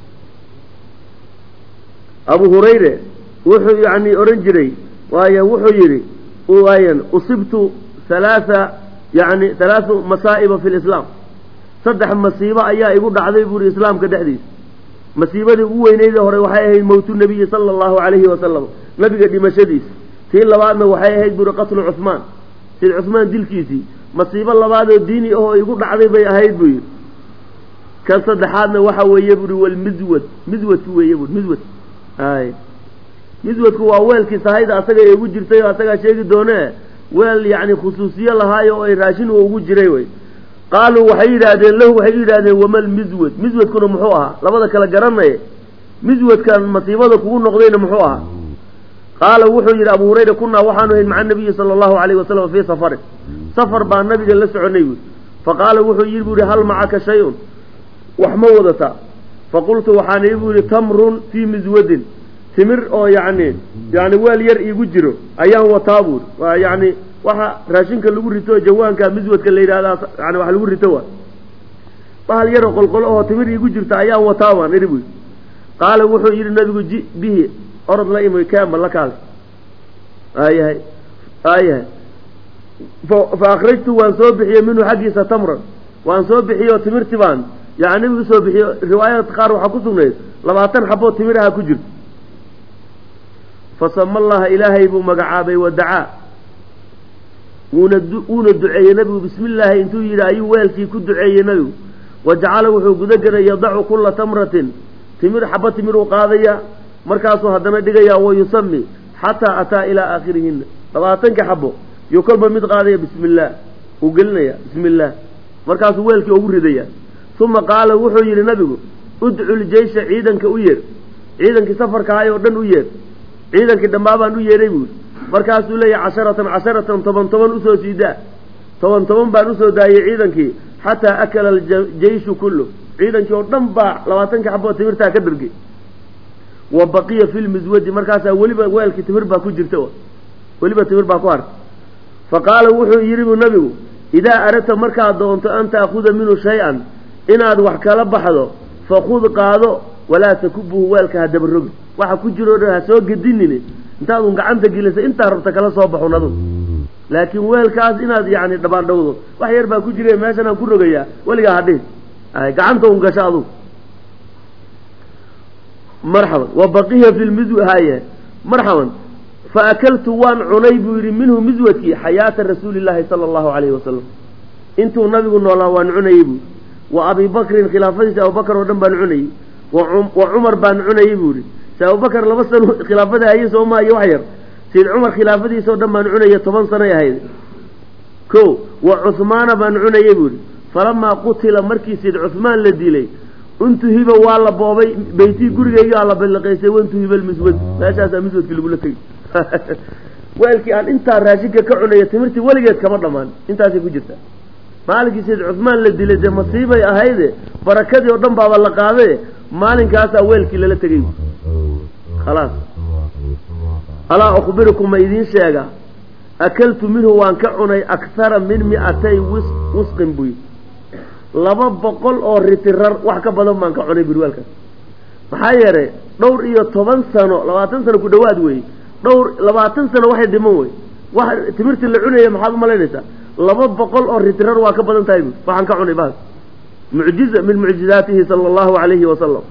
abu hurayre wuxuu yani odhan jiray waayo wuxuu yidhi waayan usibtu halaatha yani halaathu masaa'iba fi lislaam saddex masiibo ayaa igu dhacday buuri islaamka dhexdiisa masiibadii ugu weyneydii hore waxay ahayd mowtu nabiyi sala allahu calayhi wasalam nabiga dhimashadiisa tii labaadna waxay ahayd buuri qatlu cuhmaan sid cuhmaan dilkiisii masiibo labaadoo diini ahoo igu dhacday bay ahayd buu yidhi kan saddexaadna waxa weeye buuri walmidwad midwadku weeye buuri midwad ay midwadku waa weelkii sahayda asaga ee ugu jirtay oo asagaa sheegi doonee weel yacni khusuusiye lahaayo oo ay raashin u ugu jiray wey qaaluu waxay yidhaahdeen lahu waxay yidhahdeen wamal miswad miswadkuna muxuu ahaa labada kala garanaya miswadkan masiibada kugu noqdayna muxuu ahaa qaala wuxuu yidhi abu hurayra kunaa waxaanu ahayn maca nabiyi sala allahu alayhi wasalam fii safarin safar baa nabiga la soconay buui faqaala wuxuu yidhi bu yihi hal macaka shay-un wax ma wadataa faqultu waxaan ii bu yihi tamrun fii miswadin timir oo yacni yani weel yar iigu jiro ayaan wataa buuri waa yani waxa raashinka lagu rito jawaanka miswadka la yidhahdaa yani wax lagu rito waa bahal yaroo qolqolo oo timir iigu jirta ayaan wataa baan idhi buyi qaala wuxuu yidhi nabigu ji bihi orod la imi keema la kaale aayahay aayahay fa akhrajtu waan soo bixiyey minhu xaggiisa tamran waan soo bixiyey oo timirti baan yani nabigu soo bixiyo riwaayadka qaar waxaa ku sugnayd labaatan xaboo timiraha ku jirto fasama allaha ilaahay buu magacaabay wadacaa wuuna wuuna duceeyey nabigu bismi illaahi intuu yidhi ayuu weelkii ku duceeyey nabigu wa jacala wuxuu guda gelay yadacu kulla tamratin timir xaba timir uu qaadaya markaasuu haddana dhigaya wa yusami xataa ataa ilaa aakhirihina labaatanka xabo yuu kolba mid qaadaya bismi illaah uu gelinaya bismi illaah markaasuu weelkii ugu ridaya uma qaala wuxuu yidhi nabigu udcu ljeysha ciidanka u yeer ciidankii safarkahay oo dhan u yeer ciidankii dhammaabaan u yeedhay buuri markaasuu leeyahay casharatan casharatan toban toban usoo siidaa toban toban baan usoo daayey ciidankii xataa akala aljeyshu kullu ciidankii oo dhan baa labaatankii xaboo timirtaa ka dhargay wa baqiya fi lmiswadi markaasaa weliba weelkii timir baa ku jirta weliba timir baa ku harta fa qaala wuxuu yidhi buu nabigu idaa aradta markaad doonto an ta'khuda minhu shay-an inaad wax kala baxdo fakud qaado walaa takubuhu weelka ha dabarogi waxa ku jiroo dhan ha soo gedinine intaadun gacanta gelisa intaa rabta kala soo baxun adu laakiin weelkaas inaad yani dhabaandhowdo wax yar baa ku jire meeshan aan ku rogayaa weligaa hadhihin gacanta un gasho adu marxaban wa baqiya fi lmisw haye marxaban fa akaltu waan cunay buu yidhi minhu miswadkii xayaata rasuuli llaahi sala allahu alayhi wasalam intuu nabigu noolaa waan cunayey buu wa abi bakrin khilaafadiisa abubakar oo dhan baan cunayey wa cumar baan cunayey buu yihi se abubakar laba sano khilaafada hayey soo maa iyo wax yar sayid cumar khilaafadiisa oo dhan baan cunaya toban sanoy ahayd ko wa cuhmaana baan cunayey buu yihi falamaa qutila markii sayid cuhmaan la dilay untuhiba waa la boobay beytii gurigaygaa la balliqaysay wantuhiba lmiswad meeshaasaa miswadkii lagula tegey weelkii aan intaa raashinka ka cunaya timirtii weligeed kama dhammaan intaasay ku jirtaa maalinkii sayid cuhmaan la dilay dee masiibay ahayde barakadii oo dhan baaba la qaadaye maalinkaasaa weelkii lala tegay khalaas alaa ukhbirukum ma idiin sheega akaltu minhu waan ka cunay akhara min mi'atay wis wisqin buy laba boqol oo ritirar wax ka badan baan ka cunay buri weelkaas maxaa yeelay dhowr iyo toban sano labaatan sano ku dhawaad weeye dhowr labaatan sano waxay dhiman wey wax timirtii la cunaya maxaad umalaynaysaa laba boqol oo ritirar waa ka badan tahay bu waxaan ka cunay baas mucjiza min mucjizaatihi sala allahu alayhi wasalam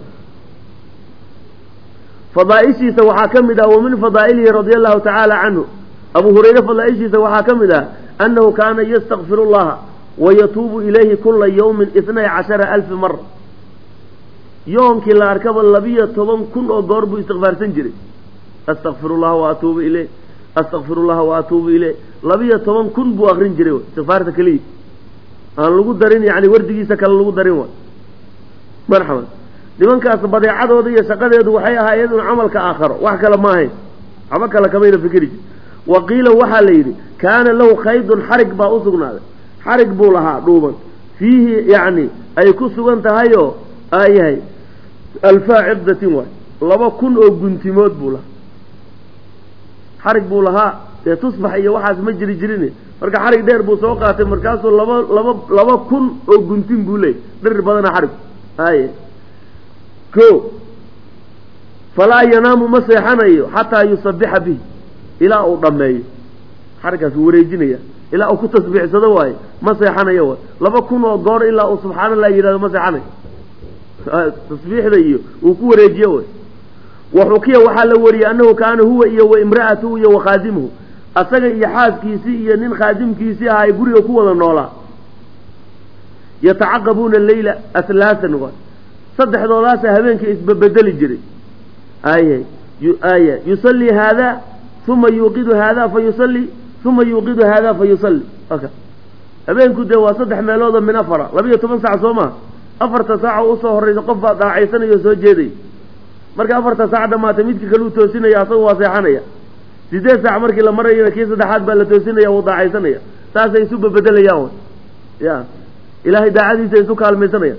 fadaaishiisa waxaa ka mid ah wa min fadaa'ilihi radia allahu tacaala canhu abu hurayre fadaaishiisa waxaa ka mid ah annahu kaana yastakfiru llaha wayatuubu ilayhi kula yawmin itnay cashara alfi mara yoomkii la arkaba labiyo toban kun oo goor buu istikfaarsan jiray astakfiru llaha wa atuubu ileyh astakfiru llaha wa atuubu ileyh labiyo toban kun buu akrin jiray istikfaarta keliya aan lagu darin yani wardigiisa kale lagu darin wa marxaban nimankaas badeecadooda iyo shaqadeedu waxay ahaa iyaduna camalka aakharo wax kale ma ahayn waxba kale kamayna fikri jir wa qiila waxaa la yidhi kaana lahu khaydun xarig baa u sugnaaday xarig buu lahaa dhuuban fiihi yacni ay ku sugan tahayoo aa yahay alfaa ciqdatin waay laba kun oo guntimood buu lahaa xarig buu lahaa dee tusbax iyo waxaas ma jiri jirin marka xarig dheer buu soo qaatay markaasuu laba laba laba kun oo guntin buu leeyay dhir badana xarig aye ko falaa yanaamu ma seexanayo xataa yusabixa bihi ilaa uu dhammeeyo xarigkaas uu wareejinaya ilaa uu ku tasbiixsado waayo ma seexanayo waay laba kun oo goor ilaa uu subxaana allah yidhahdo ma seexanayo tasbiixda iyo uu ku wareejiyo way waxukiya waxaa la wariyey annahu kaana huwa iyo wa imra'atuhu iyo wa khaadimuhu asaga iyo xaaskiisii iyo nin khaadimkiisii ahaa ay guriga ku wada noolaa yatacaqabuuna leyla ahlaasan waay saddexdoodaasa habeenka isbabedeli jiray aye aya yusallii haada uma yuuqidu haada fa yusalli uma yuuqidu haada fa yusalli aka habeenku dee waa saddex meeloodoo min afara labiyo toban saac soo maha afarta saaca usoo horraysa qof baa daacaysanaya oo soo jeeday marka afarta saac dhamaata midka kaleu toosinaya asaga waa seexanaya sideed saac markii la marayana kii saddexaad baa la toosinaya wuu daacaysanaya saasay isu babedelayaan ya ilaahay daacadiisa isu kaalmaysanaya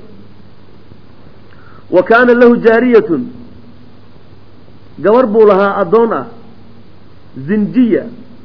wa kaana lahu jaariyatun gabar buu lahaa addoon ah zinjiya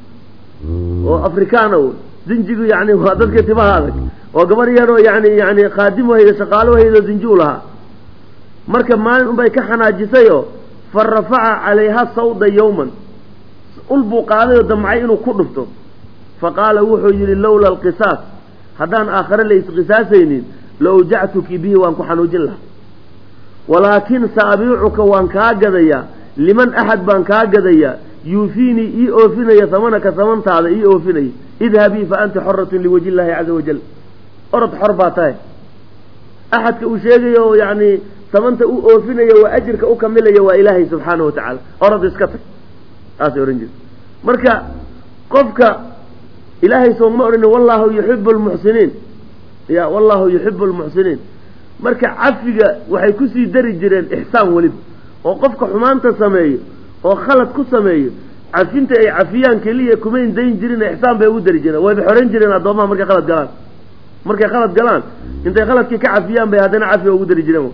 oo afrikaana w zinjigu yani waa dadka timaha adag oo gabar yaroo yani yani khaadim wahayda shaqaalo wahaydo zinji u lahaa marka maalin unbay ka xanaajisayoo fa rafaca calayha sawda yowman ul buu qaaday oo damcay inuu ku dhufto fa qaala wuxuu yidhi lowla alqisaas haddaan aakhare la isqisaasaynin la awjactuki bihi waan ku xanuujin lahaa walaakin sa abiicuka waan kaa gadayaa liman axad baan kaa gadayaa yuufiinii ii oofinaya samanaka samantaada ii oofinaya idhabii fa anti xoratun liwaji illaahi caza wajal orod xor baa tahay axadka uu sheegayo oo yacni samanta u oofinaya waa ajirka u kamilaya waa ilaahay subxaana wa tacaala orod iska tag saasay ohan jirta marka qofka ilaahay sooma odhanin wallahu yuxibu lmuxsiniin ya wallahu yuxibu lmuxsiniin marka cafiga waxay kusii dari jireen ixsaan weliba oo qofka xumaanta sameeyo oo khalad ku sameeyo cafinta ay cafiyaan keliya kumayn dayn jirin ixsaan bay ugu dari jireen wayba xoran jireen addoomaha markay khalad galaan markay khalad galaan intay khaladkii ka cafiyaan bay haddana cafiga ugu dari jireen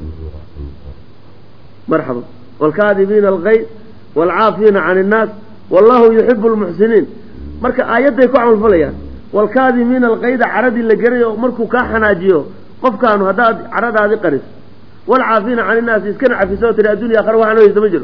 marxaba waalkaadibiina alkayd waalcaafiina can innaas wallahu yuxibu lmuxsiniin marka aayadday ku camalfalayaan waalkaadimiina alkayda caradii la geray oo markuu kaa xanaajiyo qofkaanu haddaad caradaadi qaris walcaafiina can innaasi iskana cafisoo tiri addunya akhare waxaan haysta ma jiro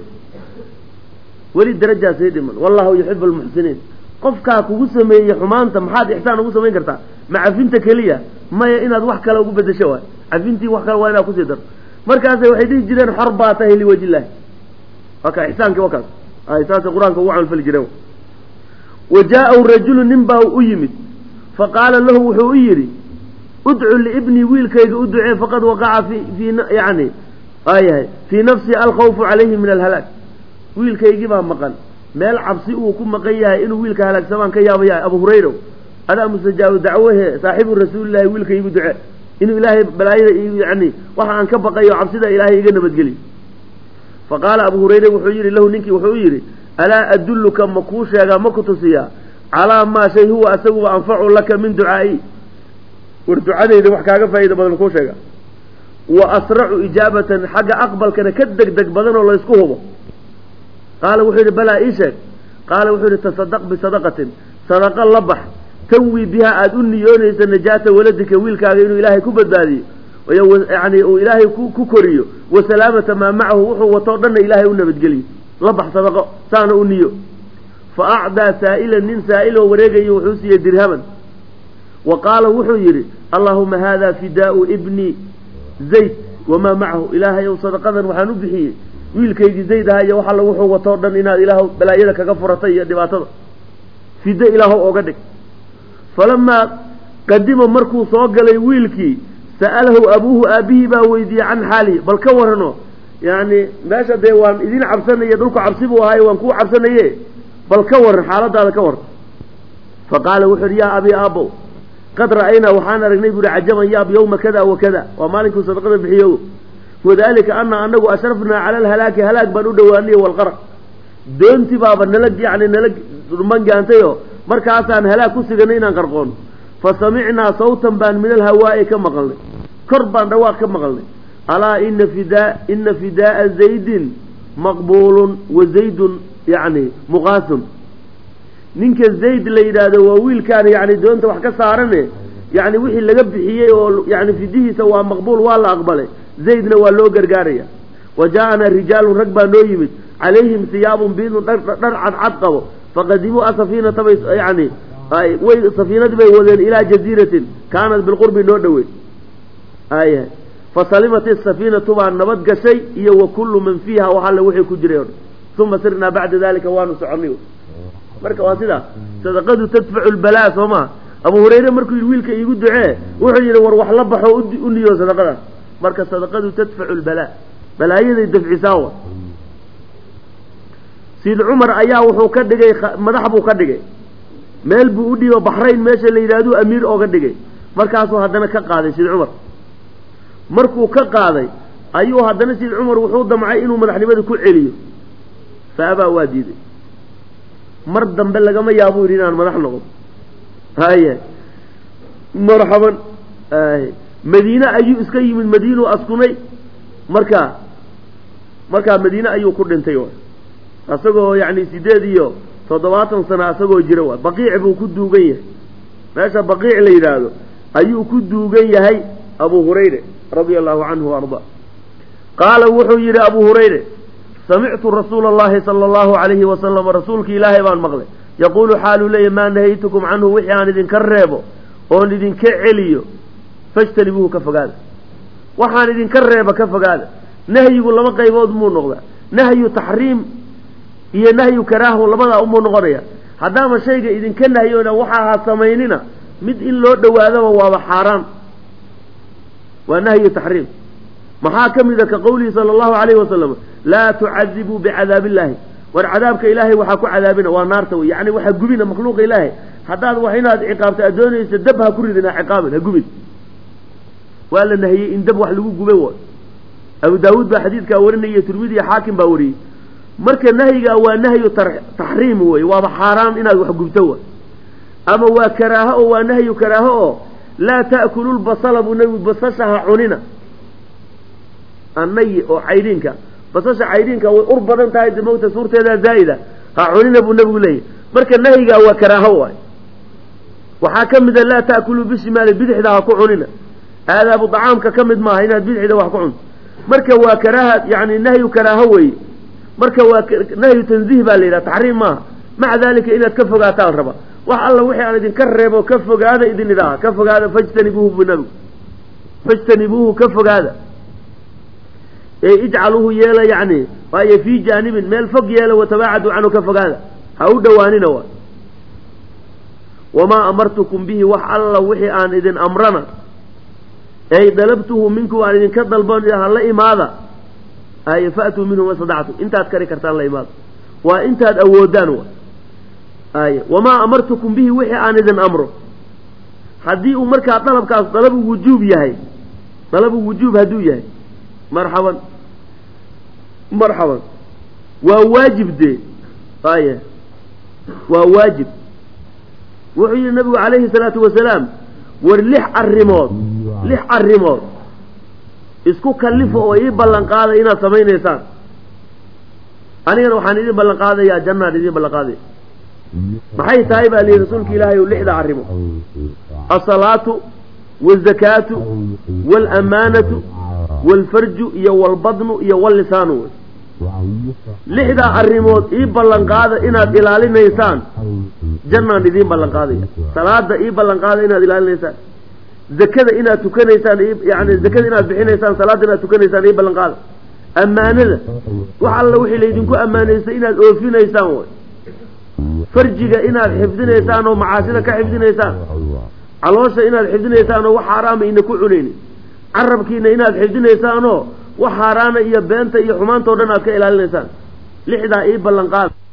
weli darajaasii dhiman wallahu yuxibu lmuxsiniin qofkaa kugu sameeyey xumaanta maxaad ixsaan ugu samayn kartaa ma cafinta keliya maya inaad wax kale ugu bedesho waay cafintii wax kale waa inaad kusii darto markaasay waxay dhihi jireen xor baa tahay liwaji illaahi waa ka ixsaankii wakaas ay saasay qur-aanka ugu camalfali jireen wa jaa-u rajulu nin baa u yimid fa qaala lahu wuxuu u yidhi udcu liibnii wiilkayga u ducee faqad waqaca fi fii yani waayahay fii nafsii alkhawfu calayhi min alhalaag wiilkaygii baa maqan meel cabsi uu ku maqan yahay inuu wiilka halaagsamaan ka yaabaya abu hurayra adaa mustajaabu dacwahe saaxibu rasuulillahi wiilka igu duce inuu ilaahay balaayada yani waxa aan ka baqayo cabsida ilaahay iga nabadgeli fa qaala abu hurayre wuxuu yidhi lahu ninkii wuxuu yidhi alaa adulluka ma kuu sheegaa ma ku tusiyaa calaa maa shay huwa asaguba anfacu laka min ducaa'i war ducadayda wax kaaga faa'iida badan kuu sheega wa asracu ijaabatan xagga aqbalkana ka deg deg badan oo laysku hubo qaala wuxuu yidhi balaa ii sheeg qaala wuxuu yidhi tasadaq bisadaqatin sadaqa la bax tanwi bihaa aada u niyoonaysa najaata waladika wiilkaaga inuu ilaahay ku badbaadiyo yani uu ilaahay ku koriyo wa salaamata maa macahu wuxuu watoo dhanna ilaahay u nabadgeliyo la bax sadaqo saana u niyo fa acdaa saa'ilan nin saa'iloo wareegayo wuxuu siiyey dirhaman wa qaala wuxuu yidhi allaahuma haada fidaau ibni zayd wamaa macahu ilaahay ow sadaqadan waxaan u bixiyey wiilkaygii zayd aha iyo wax alla wuxuu watoo dhan inaad ilaah balaayada kaga furatay iyo dhibaatada fido ilaahow ooga dhig falamaa qadima markuu soo galay wiilkii sa'alahu abuuhu aabihii baa weydiiyey can xaalihi bal ka warano yacni meesha dee waan idin cabsanaya dhulku cabsi buu ahaaye waan kuu cabsanaye bal ka waran xaaladaada ka waran fa qaala wuxuu yidhi yaa abii aabbow qad ra'aynaa waxaan aragnay buuhi cajaban yaab yowma kada wa kada waa maalinkuu sadaqada bixiyo wadalika ana anagu ashrafnaa cala alhalaaki halaag baan u dhowaanay walqaraq doonti baaba nala yani nala mangaantayo markaasaan halaag ku siganay inaan qarqoon fa samicnaa sawtan baan min alhawaa'i ka maqalnay kor baan dhawaaq ka maqalnay alaa ina fidaa ina fidaaa zaydin maqbuulun wa zaydun yani muqaasun ninka zayd la yidhaahdo waa wiilkaan yani doonta wax ka saarane yani wixii laga bixiyey oo yani fidihiisa waa maqbuul waa la aqbalay zaydna waa loo gargaaraya wa jaa-anaa rijaalun rag baa noo yimid calayhim siyaabun biidun dhar cadcad qabo faqadimuu asafiinata bay yani way safiinadii bay wadeen ilaa jaziiratin kaanat bilqurbi noo dhoweyn aya fasalimat isafiinatu baa nabad gashay iyo wa kullu man fiiha wax alle wixii ku jiray o dhan uma sirnaa bacda dalika waanu soconay marka waa sidaa sadaqadu tadfacu lbalaa soo maha abu hurayre markuu yidhi wiilka iigu ducee wuxuu yidhi war wax la baxo u niyo sadaqadaas marka sadaqadu tadfacu lbalaa balaayaday dafcisaa wa sid cumar ayaa wuxuu ka dhigay madax buu ka dhigay meel buu u dhiibo baxrayn meesha la yidhahduu amiir ooga dhigay markaasuu haddana ka qaaday sid cumar markuu ka qaaday ayuu haddana sid cumar wuxuu damcay inuu madaxnimada ku celiyo fa abaa waa diiday mar dambe lagama yaabuu yidhi inaan madax noqdo haye marxaban madiine ayuu iska yimid madiinuu askunay markaa markaa madiine ayuu ku dhintay waay isagoo yacni sideed iyo toddobaatan sana isagoo jira waay baqiic buu ku duugan yahay meesha baqiic la yidhaahdo ayuu ku duugan yahay abu hurayre radia allahu canhu arda qaala wuxuu yidhi abu hurayre samictu rasuula allahi sala allahu calayhi wasalam rasuulki ilaahay baan maqlay yaquulu xaaluu leeya maa nahaytukum canhu wixii aan idinka reebo oon idinka celiyo fajtanibuuhu ka fogaada waxaan idinka reeba ka fogaada nahyigu laba qaybood muu noqdaa nahyu taxriim iyo nahyu karaahu labadaa umuu noqonaya haddaama shayga idinka nahyoona waxa ha samaynina mid in loo dhowaadaba waaba xaaraan waa nahyu taxriim maxaa ka mida ka qowlihi sala allahu calayhi wasalam laa tucadibuu bicadaab illaahi war cadaabka ilaahay waxaa ku cadaabina waa naarta wey yani waxaa gubina makhluuqa ilaahay haddaad wax inaad ciqaabto aad doonaysa dab ha ku ridin ha ciqaabin ha gubin waa la nahiyey in dab wax lagu gube wa abu daawuud baa xadiidkaa warinaya tirmidi iyo xaakim baa wariyey marka nahyigaa waa nahyu taxriim wey waaba xaaraan inaad wax gubto wa ama waa karaaho oo waa nahyu karaaho oo laa ta'kulu lbasala buu nabigu basasha ha cunina annayi oo caydhiinka basasha caydhiinka way ur badan tahay de mogta suurteedaa zaa'ida ha cunina buu nabigu leeyahy marka nahyigaa waa karaaho waay waxaa ka mida laa ta'kuluu bishimaali bidixda ha ku cunina aadaabu dacaamka ka mid maaha inaad bidixda wax ku cunto marka waa karaaha yani nahyu karaaho weeye marka waa nahyu tanziih baa la yidhaha taxriim maaha maca dalika inaad ka fogaataa la rabaa wax alla wixii aan idinka reebo ka fogaada idin idhaaha ka fogaada fajtanibuuhu bu nabigu fajtanibuuhu ka fogaada ee ijcaluuhu yeela yacni waayo fii jaanibin meel fog yeela watabaacaduu canhu ka fogaada ha u dhowaanina waa wamaa amartukum bihi wax alla wixii aan idin amrana ey dalabtuhu minku aan idinka dalban hala imaada ay fa'tuu minhu mastadactum intaad kari kartaan la imaada waa intaad awoodaan wa ay wamaa amartukum bihi wixii aan idin amro haddii uu markaa dalabkaas dalabu wujuub yahay dalabu wujuub hadduu yahay marxaban marxaban waa waajib dee aye waa waajib wuxuu yihi nabigu calayhi salaatu wasalaam war lix arrimood lix arrimood isku kallifo oo ii ballan qaaday inaad samaynaysaan anigana waxaan idin ballan qaadayaa jannaan idin ballan qaadaya maxay tahay baa lihi rasuulka ilaahay o lixda arrimo asalaatu wazakaatu waalamaanatu waalfarju iyo walbadnu iyo wallisaanu wey lixdaa arrimood ii ballan qaada inaad ilaalinaysaan jannaan idiin ballan qaadaya salaada ii ballan qaada inaad ilaalinaysaan zakada inaad tukanaysaan yani zakada inaad bixinaysaan salaada inaad tukanaysaan ii ballan qaada ammaanada wax alla wixii laydinku ammaanaystay inaad oofinaysaan way farjiga inaad xifdinaysaan oo macaasida ka xifdinaysaan caloosha inaad xifdinaysaan oo wax xaaraama ina ku cunaynin carabkiina inaad xifdinaysaanoo wax xaaraana iyo beenta iyo xumaanta o dhan aad ka ilaalinaysaan lixdaa ii ballan qaada